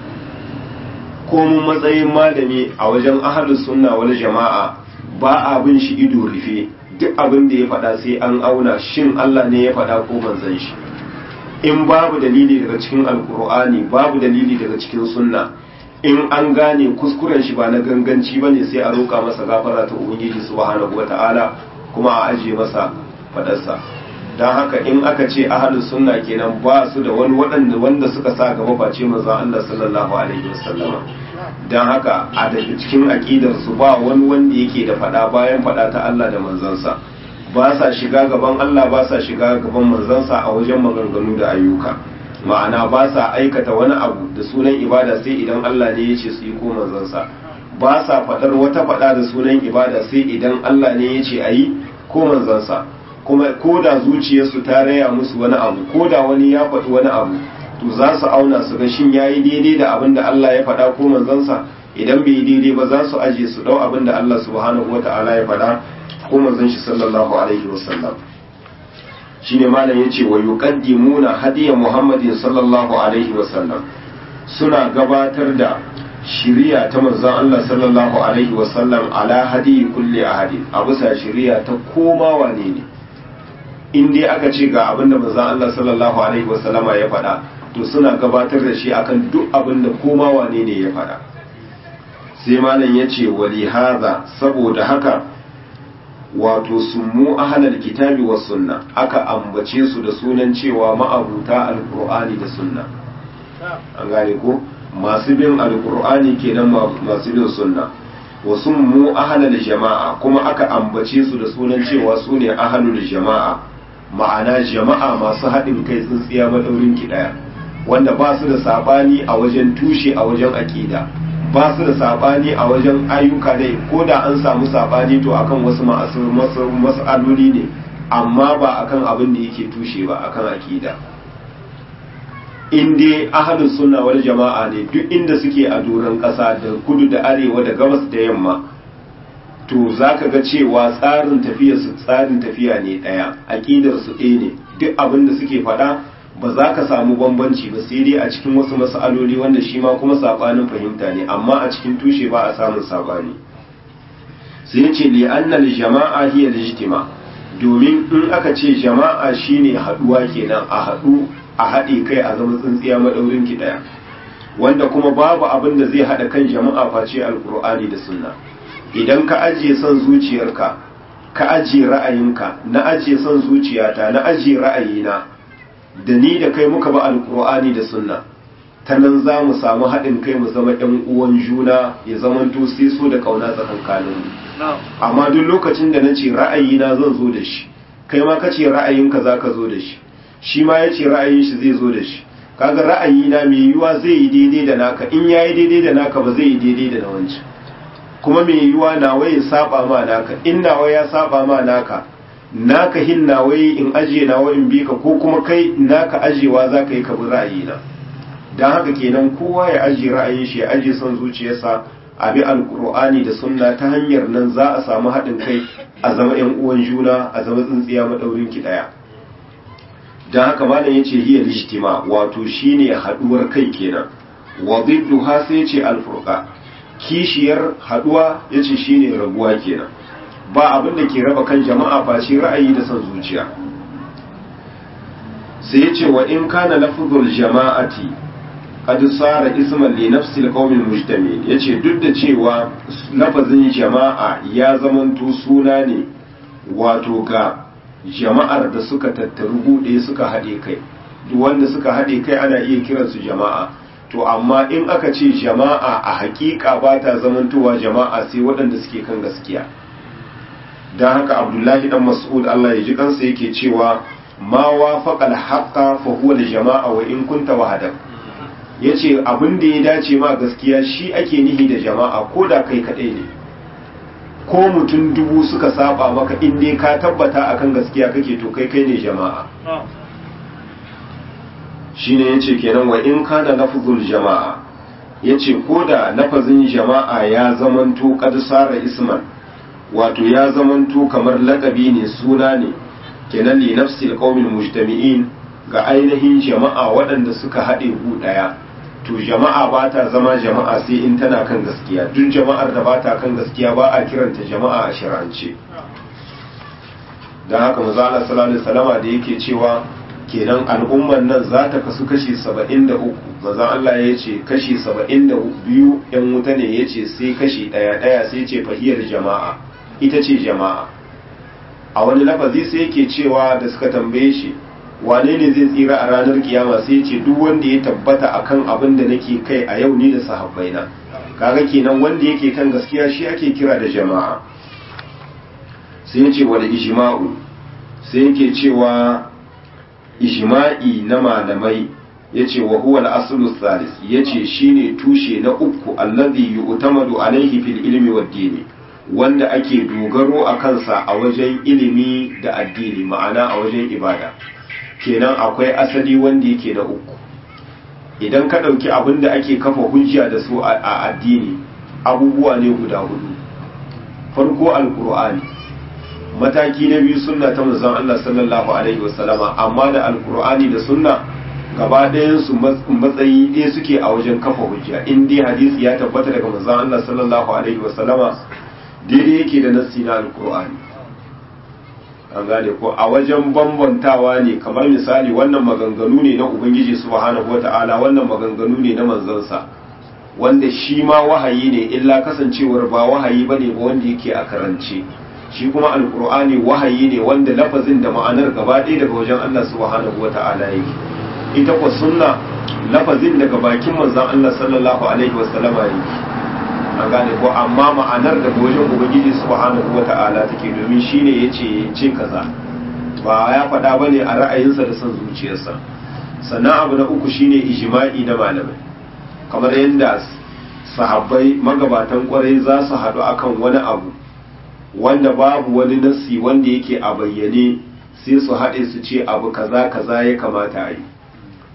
komun matsayin malami a wajen ahlus sunna wal jama'a ba abin shi ido rufe duk abin da ya faɗa sai an auna shin Allah ne ya faɗa ko manzon shi in babu dalili daga cikin alkur'ani babu dalili daga cikin sunna in an gane kuskuren shi ba na ganganci bane sai a roƙa masa gafara ta ubangiji subhanahu wata'ala kuma a ajiye masa fadarsa don haka in aka ce ahlus sunna kenan ba su da wani waɗanda wanda suka sa gaba face manzon Allah sallallahu alaihi wasallama don haka a daga cikin aqidar su ba wani wanda yake da fada bayan fada ta Allah da manzansa ba sa shiga gaban Allah ba sa shiga gaban manzansa a wajen maganganu da ayyuka ma'ana ba sa aikata wani abu da sunan ibada sai idan Allah ne ya ce su yi ko manzansa ba sa faɗar wata faɗa da sunan ibada sai idan Allah ne ya ce a yi ko manzansa kuma ko da zuciyarsu ta raya musu wani abu ko da wani ya faɗi wani abu to za su auna su ga shin yayi daidai da abin da Allah ya faɗa ko manzansa idan bai yi daidai ba za su aje su ɗau abin da Allah subhanahu wata'ala ya faɗa ko manzon shi sallallahu alaihi wasallam shine malam yace wa yuqaddimuna hadiya muhammadin sallallahu alaihi wasallam suna gabatar da shiriya ta manzon Allah sallallahu alaihi wasallam ala hadi kulli ahadi a bisa shiriya ta koma wane ne in dai aka ce ga abin da manzon Allah sallallahu alaihi wasallama ya faɗa to suna gabatar da shi akan duk abin da koma wane ne ya faɗa sai malam yace wali hadha saboda haka wato summu ahlal kitabi was sunna aka ambace su da sunan cewa ma'abuta alqur'ani da sunna an gane ko masu bin alqur'ani kenan masu bin sunna wa summu ahlal jama'a kuma aka ambace su da sunan cewa su ne ahlul jama'a ma'ana jama'a masu haɗin kai tsintsiya madaurin ki daya wanda ba su da sabani a wajen tushe a wajen aqida ba su da sabani a wajen ayyuka dai ko da an samu sabani to akan wasu mas'aloli ne amma ba akan abin da yake tushe ba akan akida in dai ahlus sunna wal jama'a ne duk inda suke a doron ƙasa da kudu da arewa da gabas da yamma to zaka ga cewa tsarin tafiya su tsarin tafiya ne ɗaya aƙidar su ɗaya ne duk abin da suke faɗa ba za ka samu bambanci ba sai dai a cikin wasu mas'aloli wanda shi ma kuma sabanin fahimta ne amma a cikin tushe ba a samun sabani sai ce li annal jama'a hiya lijtima domin in aka ce jama'a shine haduwa kenan a hadu a haɗe kai a zama tsintsiya madaurin ki daya wanda kuma babu abin da zai hada kan jama'a face alqur'ani da sunna idan ka ajiye son zuciyarka ka ajiye ra'ayinka na ajiye son zuciyata na ajiye ra'ayina da ni da kai muka ba alkur'ani da sunna ta nan za mu samu haɗin kai mu zama ɗan uwan juna ya zama sai so da ƙauna tsakankanin mu amma duk lokacin da na ce ra'ayina zan zo da shi kai ma ka ce ra'ayinka za ka zo da shi shi ma ya ce ra'ayin shi zai zo da shi kaga ra'ayina mai yiwuwa zai yi daidai da naka in ya yi daidai da naka ba zai yi daidai da na wancan kuma mai yiwuwa nawa ya saba ma naka in nawa ya saba ma naka naka hin nawa in ajiye nawa in bi ka ko kuma kai naka ajiyewa za ka yi ka bi ra'ayina don haka kenan kowa ya ajiye ra'ayin shi ya ajiye son zuciyarsa a bi alkur'ani da sunna ta hanyar nan za a samu haɗin kai a zama yan uwan juna a zama tsintsiya maɗaurin ki ɗaya don haka malam yace hiya lijtima wato shine haɗuwar kai kenan wa ha sai yace alfurqa kishiyar haɗuwa yace shine rabuwa kenan ba abin da ke raba kan jama'a face ra'ayi da son zuciya sai yace wa in kana lafzul jama'ati qad sara isman li nafsi alqawmi almujtami yace duk da cewa lafazin jama'a ya zamanto suna ne wato ga jama'ar da suka tattaru gude suka haɗe kai duk wanda suka haɗe kai ana iya kiransu jama'a to amma in aka ce jama'a a hakika ba ta zamantowa jama'a sai waɗanda suke kan gaskiya don haka abdullahi dan mas'ud Allah ya ji kansa yake cewa ma wafaqa al-haqqa fa huwa al-jama'a wa in kunta wahadak yace abin da ya dace ma gaskiya shi ake nihi da jama'a ko da kai kadai ne ko mutum dubu suka saba maka in dai ka tabbata akan gaskiya kake to kai kai ne jama'a shine yace kenan wa in kana lafzul jama'a yace ko da lafazin jama'a ya zamanto qad sara isman wato ya zamanto kamar lakabi ne suna ne kenan li nafsi alqawmil mujtami'in ga ainihin jama'a waɗanda suka haɗe gu ɗaya to jama'a ba ta zama jama'a sai in tana kan gaskiya duk jama'ar da ba ta kan gaskiya ba a kiranta jama'a a shirance don haka maza Allah sallallahu alaihi wasallama da yake cewa kenan al'umman nan za ta kasu kashi saba'in da uku maza Allah ya ce kashi saba'in da biyu yan wuta ne ya ce sai kashi ɗaya ɗaya sai ce fahiyar jama'a ita ce jama'a a wani lafazi sai yake cewa da suka tambaye shi wane ne zai tsira a ranar kiyama sai ce duk wanda ya tabbata akan abin da nake kai a yau ni da sahabbaina kaga kenan wanda yake kan gaskiya shi ake kira da jama'a sai yace wal ijma'u sai yake cewa ijma'i na malamai yace wa huwa al-aslu thalith yace shine tushe na uku alladhi yu'tamadu alayhi fil ilmi wad dini wanda ake dogaro a kansa a wajen ilimi da addini ma'ana a wajen ibada kenan akwai asali wanda yake na uku idan ka ɗauki abin da ake kafa hujja da su a addini abubuwa ne guda hudu farko alkur'ani mataki na biyu sunna ta manzon Allah sallallahu alaihi wasallama amma da alkur'ani da sunna gaba ɗayan su matsayi ɗaya suke a wajen kafa hujja in dai hadisi ya tabbata daga manzon Allah sallallahu alaihi wasallama daidai yake da nassi na alkur'ani an gane ko a wajen bambantawa ne kamar misali wannan maganganu ne na ubangiji subhanahu wata'ala wannan maganganu ne na manzansa wanda shi ma wahayi ne illa kasancewar ba wahayi bane ba wanda yake a karance shi kuma alkur'ani wahayi ne wanda lafazin da ma'anar gaba ɗaya daga wajen Allah subhanahu wata'ala yake ita ko sunna lafazin daga bakin manzon Allah sallallahu alaihi wasallama yake an gane ko amma ma'anar da wajen ubangiji subhanahu wata'ala take domin shine yace ce kaza ba ya faɗa bane a ra'ayinsa da son zuciyarsa sannan abu na uku shine ijma'i na malamai kamar yadda sahabbai magabatan kwarai za su haɗu akan wani abu wanda babu wani nassi wanda yake a bayyane sai su haɗe su ce abu kaza kaza ya kamata a yi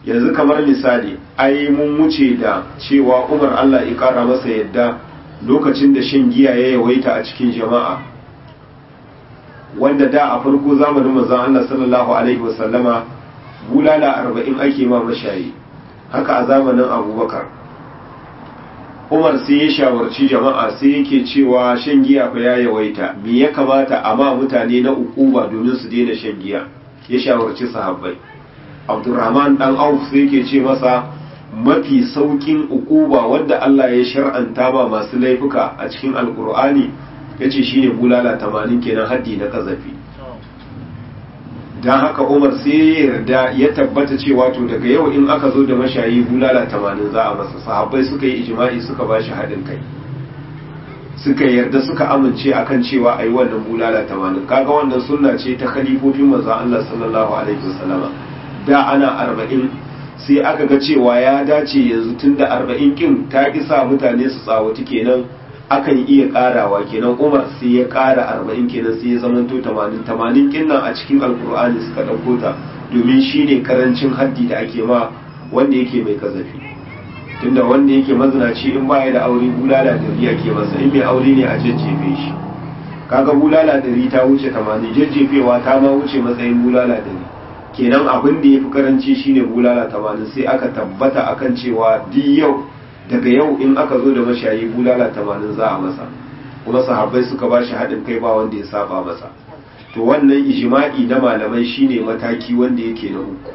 yanzu kamar misali ai mun wuce da cewa umar allah ya kara masa yadda lokacin da shan giya ya yawaita a cikin jama'a wanda da a farko zamanin manzon allah sallallahu alaihi wasallama bulala arba'in ake ma mashayi haka a zamanin abubakar umar sai ya shawarci jama'a sai yake cewa shan giya fa ya yawaita me ya kamata a ma mutane na ukuba domin su daina shan giya ya shawarci sahabbai abdurrahman dan auf sai yake ce masa mafi saukin ukuba wanda Allah ya shar'anta ba masu laifuka a cikin alkur'ani yace shine bulala 80 kenan haddi na kazafi dan haka Umar sai ya yarda ya tabbata cewa to daga yau in aka zo da mashayi bulala 80 za a masa sahabbai suka yi ijma'i suka bashi hadin kai suka yarda suka amince akan cewa ayi wannan bulala 80 kaga wannan sunna ce ta khalifofin manzon Allah sallallahu alaihi wasallama da ana 40 sai aka ga cewa ya dace yanzu tunda 40 kin ta isa mutane su tsawati kenan akan iya karawa kenan Umar sai ya kara 40 kenan sai ya zamanto 80 80 kin nan a cikin alkur'ani suka dauko ta domin shine karancin haddi da ake ma wanda yake mai kazafi tunda wanda yake mazinaci in baya da aure bulala dari ake masa in mai aure ne a jajjefe shi kaga bulala dari ta wuce 80 jajjefewa ta ma wuce matsayin bulala dari kenan abin da yafi karanci shine bulala 80 sai aka tabbata akan cewa duk yau daga yau in aka zo da mashayi bulala 80 za a masa kuma sahabbai suka ba shi haɗin kai ba wanda ya saba masa to wannan ijma'i na malamai shine mataki wanda yake na uku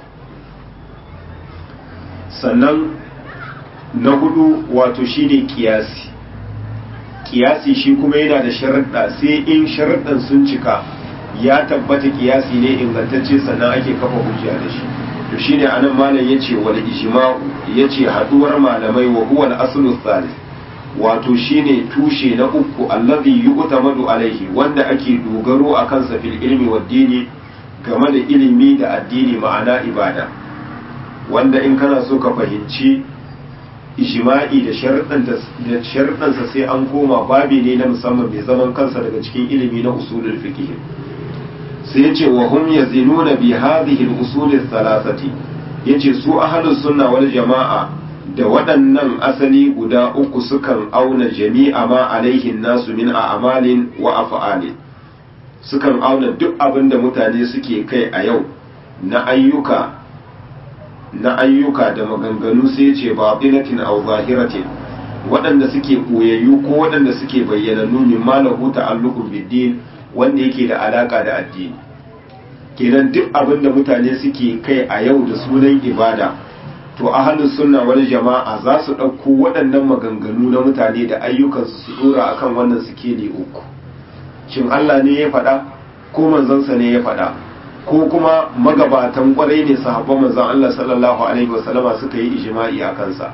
sannan na hudu wato shine kiyasi kiyasi shi kuma yana da sharaɗa sai in sharaɗan sun cika ya tabbata kiyasi ne ingantacce sannan ake kafa hujja da shi to shine anan malam yace wal ijma'u yace haduwar malamai wa huwa al-aslu thalith wato shine tushe na uku allazi yu'tamadu alaihi wanda ake dogaro akan sa fil ilmi wad dini game da ilimi da addini ma'ana ibada wanda in kana so ka fahimci ijma'i da sharuɗansa sai an koma babi ne na musamman mai zaman kansa daga cikin ilimi na usulul fiqh sai yace wa hum yazinuna bi hadhihi al-usul thalathati yace su ahlus sunna wal jama'a da waɗannan asali guda uku sukan auna jami'a ma alaihin nasu min a'malin wa af'alin sukan auna duk abin da mutane suke kai a yau na ayyuka na ayyuka da maganganu sai ce batinatin aw zahiratin waɗanda suke koyayyu ko waɗanda suke bayyanannu min malahu ta'alluqun biddin wanda yake da alaka da addini kenan duk abin da mutane suke kai a yau da sunan ibada to ahlus sunna wal jama'a za su ɗauko waɗannan maganganu na mutane da ayyukansu su dora akan wannan sikeli uku shin Allah ne ya faɗa ko manzansa ne ya faɗa ko kuma magabatan kwarai ne sahabban manzon Allah sallallahu alaihi wasallama suka yi ijma'i a kansa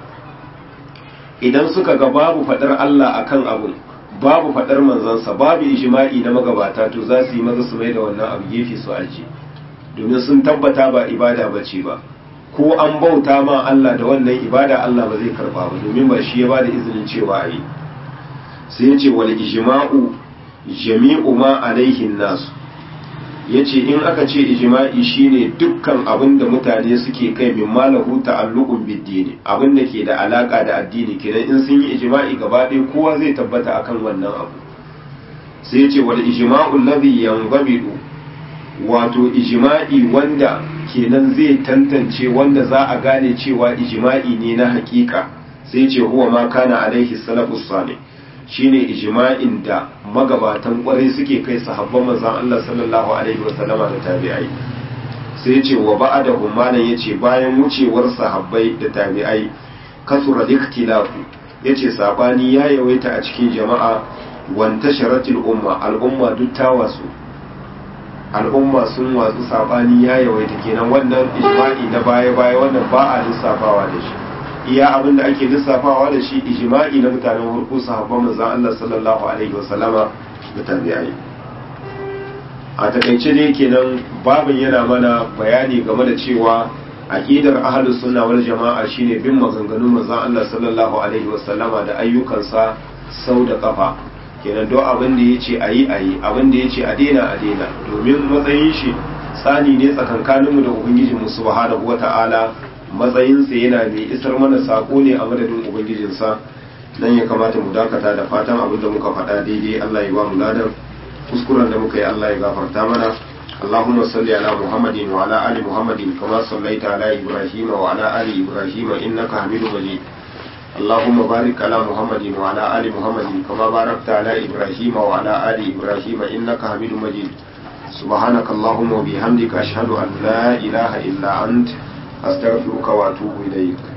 idan suka ga babu faɗar Allah akan abun babu faɗar manzansa babu ijma'i na magabata to za su yi maza su mai da wannan abu gefe su aji domin sun tabbata ba ibada bace ba ko an bauta ma Allah da wannan ibada Allah ba zai karba ba domin ba shi ya bada izinin cewa yi sai ya ce wal ijma'u jami'u ma alaihin nasu yace in aka ce ijma'i shine dukkan abin da mutane suke kai min malahu ta'alluqun bid-dini abin da ke da alaka da addini kenan in sun yi ijma'i gaba ɗaya kowa zai tabbata akan wannan abu sai yace wal ijma'u alladhi yanzabidu wato ijma'i wanda kenan zai tantance wanda za a gane cewa ijma'i ne na hakika sai ce huwa ma kana alaihi salafus salih shine ijma'in da magabatan kwarai suke kai sahabban manzon Allah sallallahu alaihi wasallama da tabi'ai sai ce wa ba'da malan yace bayan wucewar sahabbai da tabi'ai kasura ikhtilafu yace sabani ya yawaita a cikin jama'a wanta sharatil umma al'umma duk ta wasu al'umma sun watsu sabani ya yawaita kenan wannan ijma'i na baya-baya wannan ba a lissafawa da shi iya abin da ake lissafawa da shi ijma'i na mutanen farko sahabban manzon Allah sallallahu alaihi wasallama da tabi'ai a takaice dai kenan babin yana mana bayani game da cewa aqidar ahlus sunna wal jama'a shine bin maganganun manzon Allah sallallahu alaihi wasallama da ayyukansa sau da kafa kenan duk abin da yace ayi ayi abin da yace a daina a daina domin matsayin shi tsani ne tsakankaninmu da ubangiji mu subhanahu wata'ala matsayinsa yana mai isar mana sako ne a madadin ubangijinsa dan ya kamata mu dakata da fatan abin da muka faɗa daidai Allah ya ba mu ladan kuskuren da muka yi Allah ya gafarta mana اللهم صل على محمد وعلى آل محمد كما صليت على إبراهيم وعلى آل إبراهيم إنك حميد مجيد اللهم بارك على محمد وعلى آل محمد كما باركت على إبراهيم وعلى آل إبراهيم إنك حميد مجيد سبحانك اللهم وبحمدك أشهد أن لا إله إلا أنت أستغفرك وأتوب إليك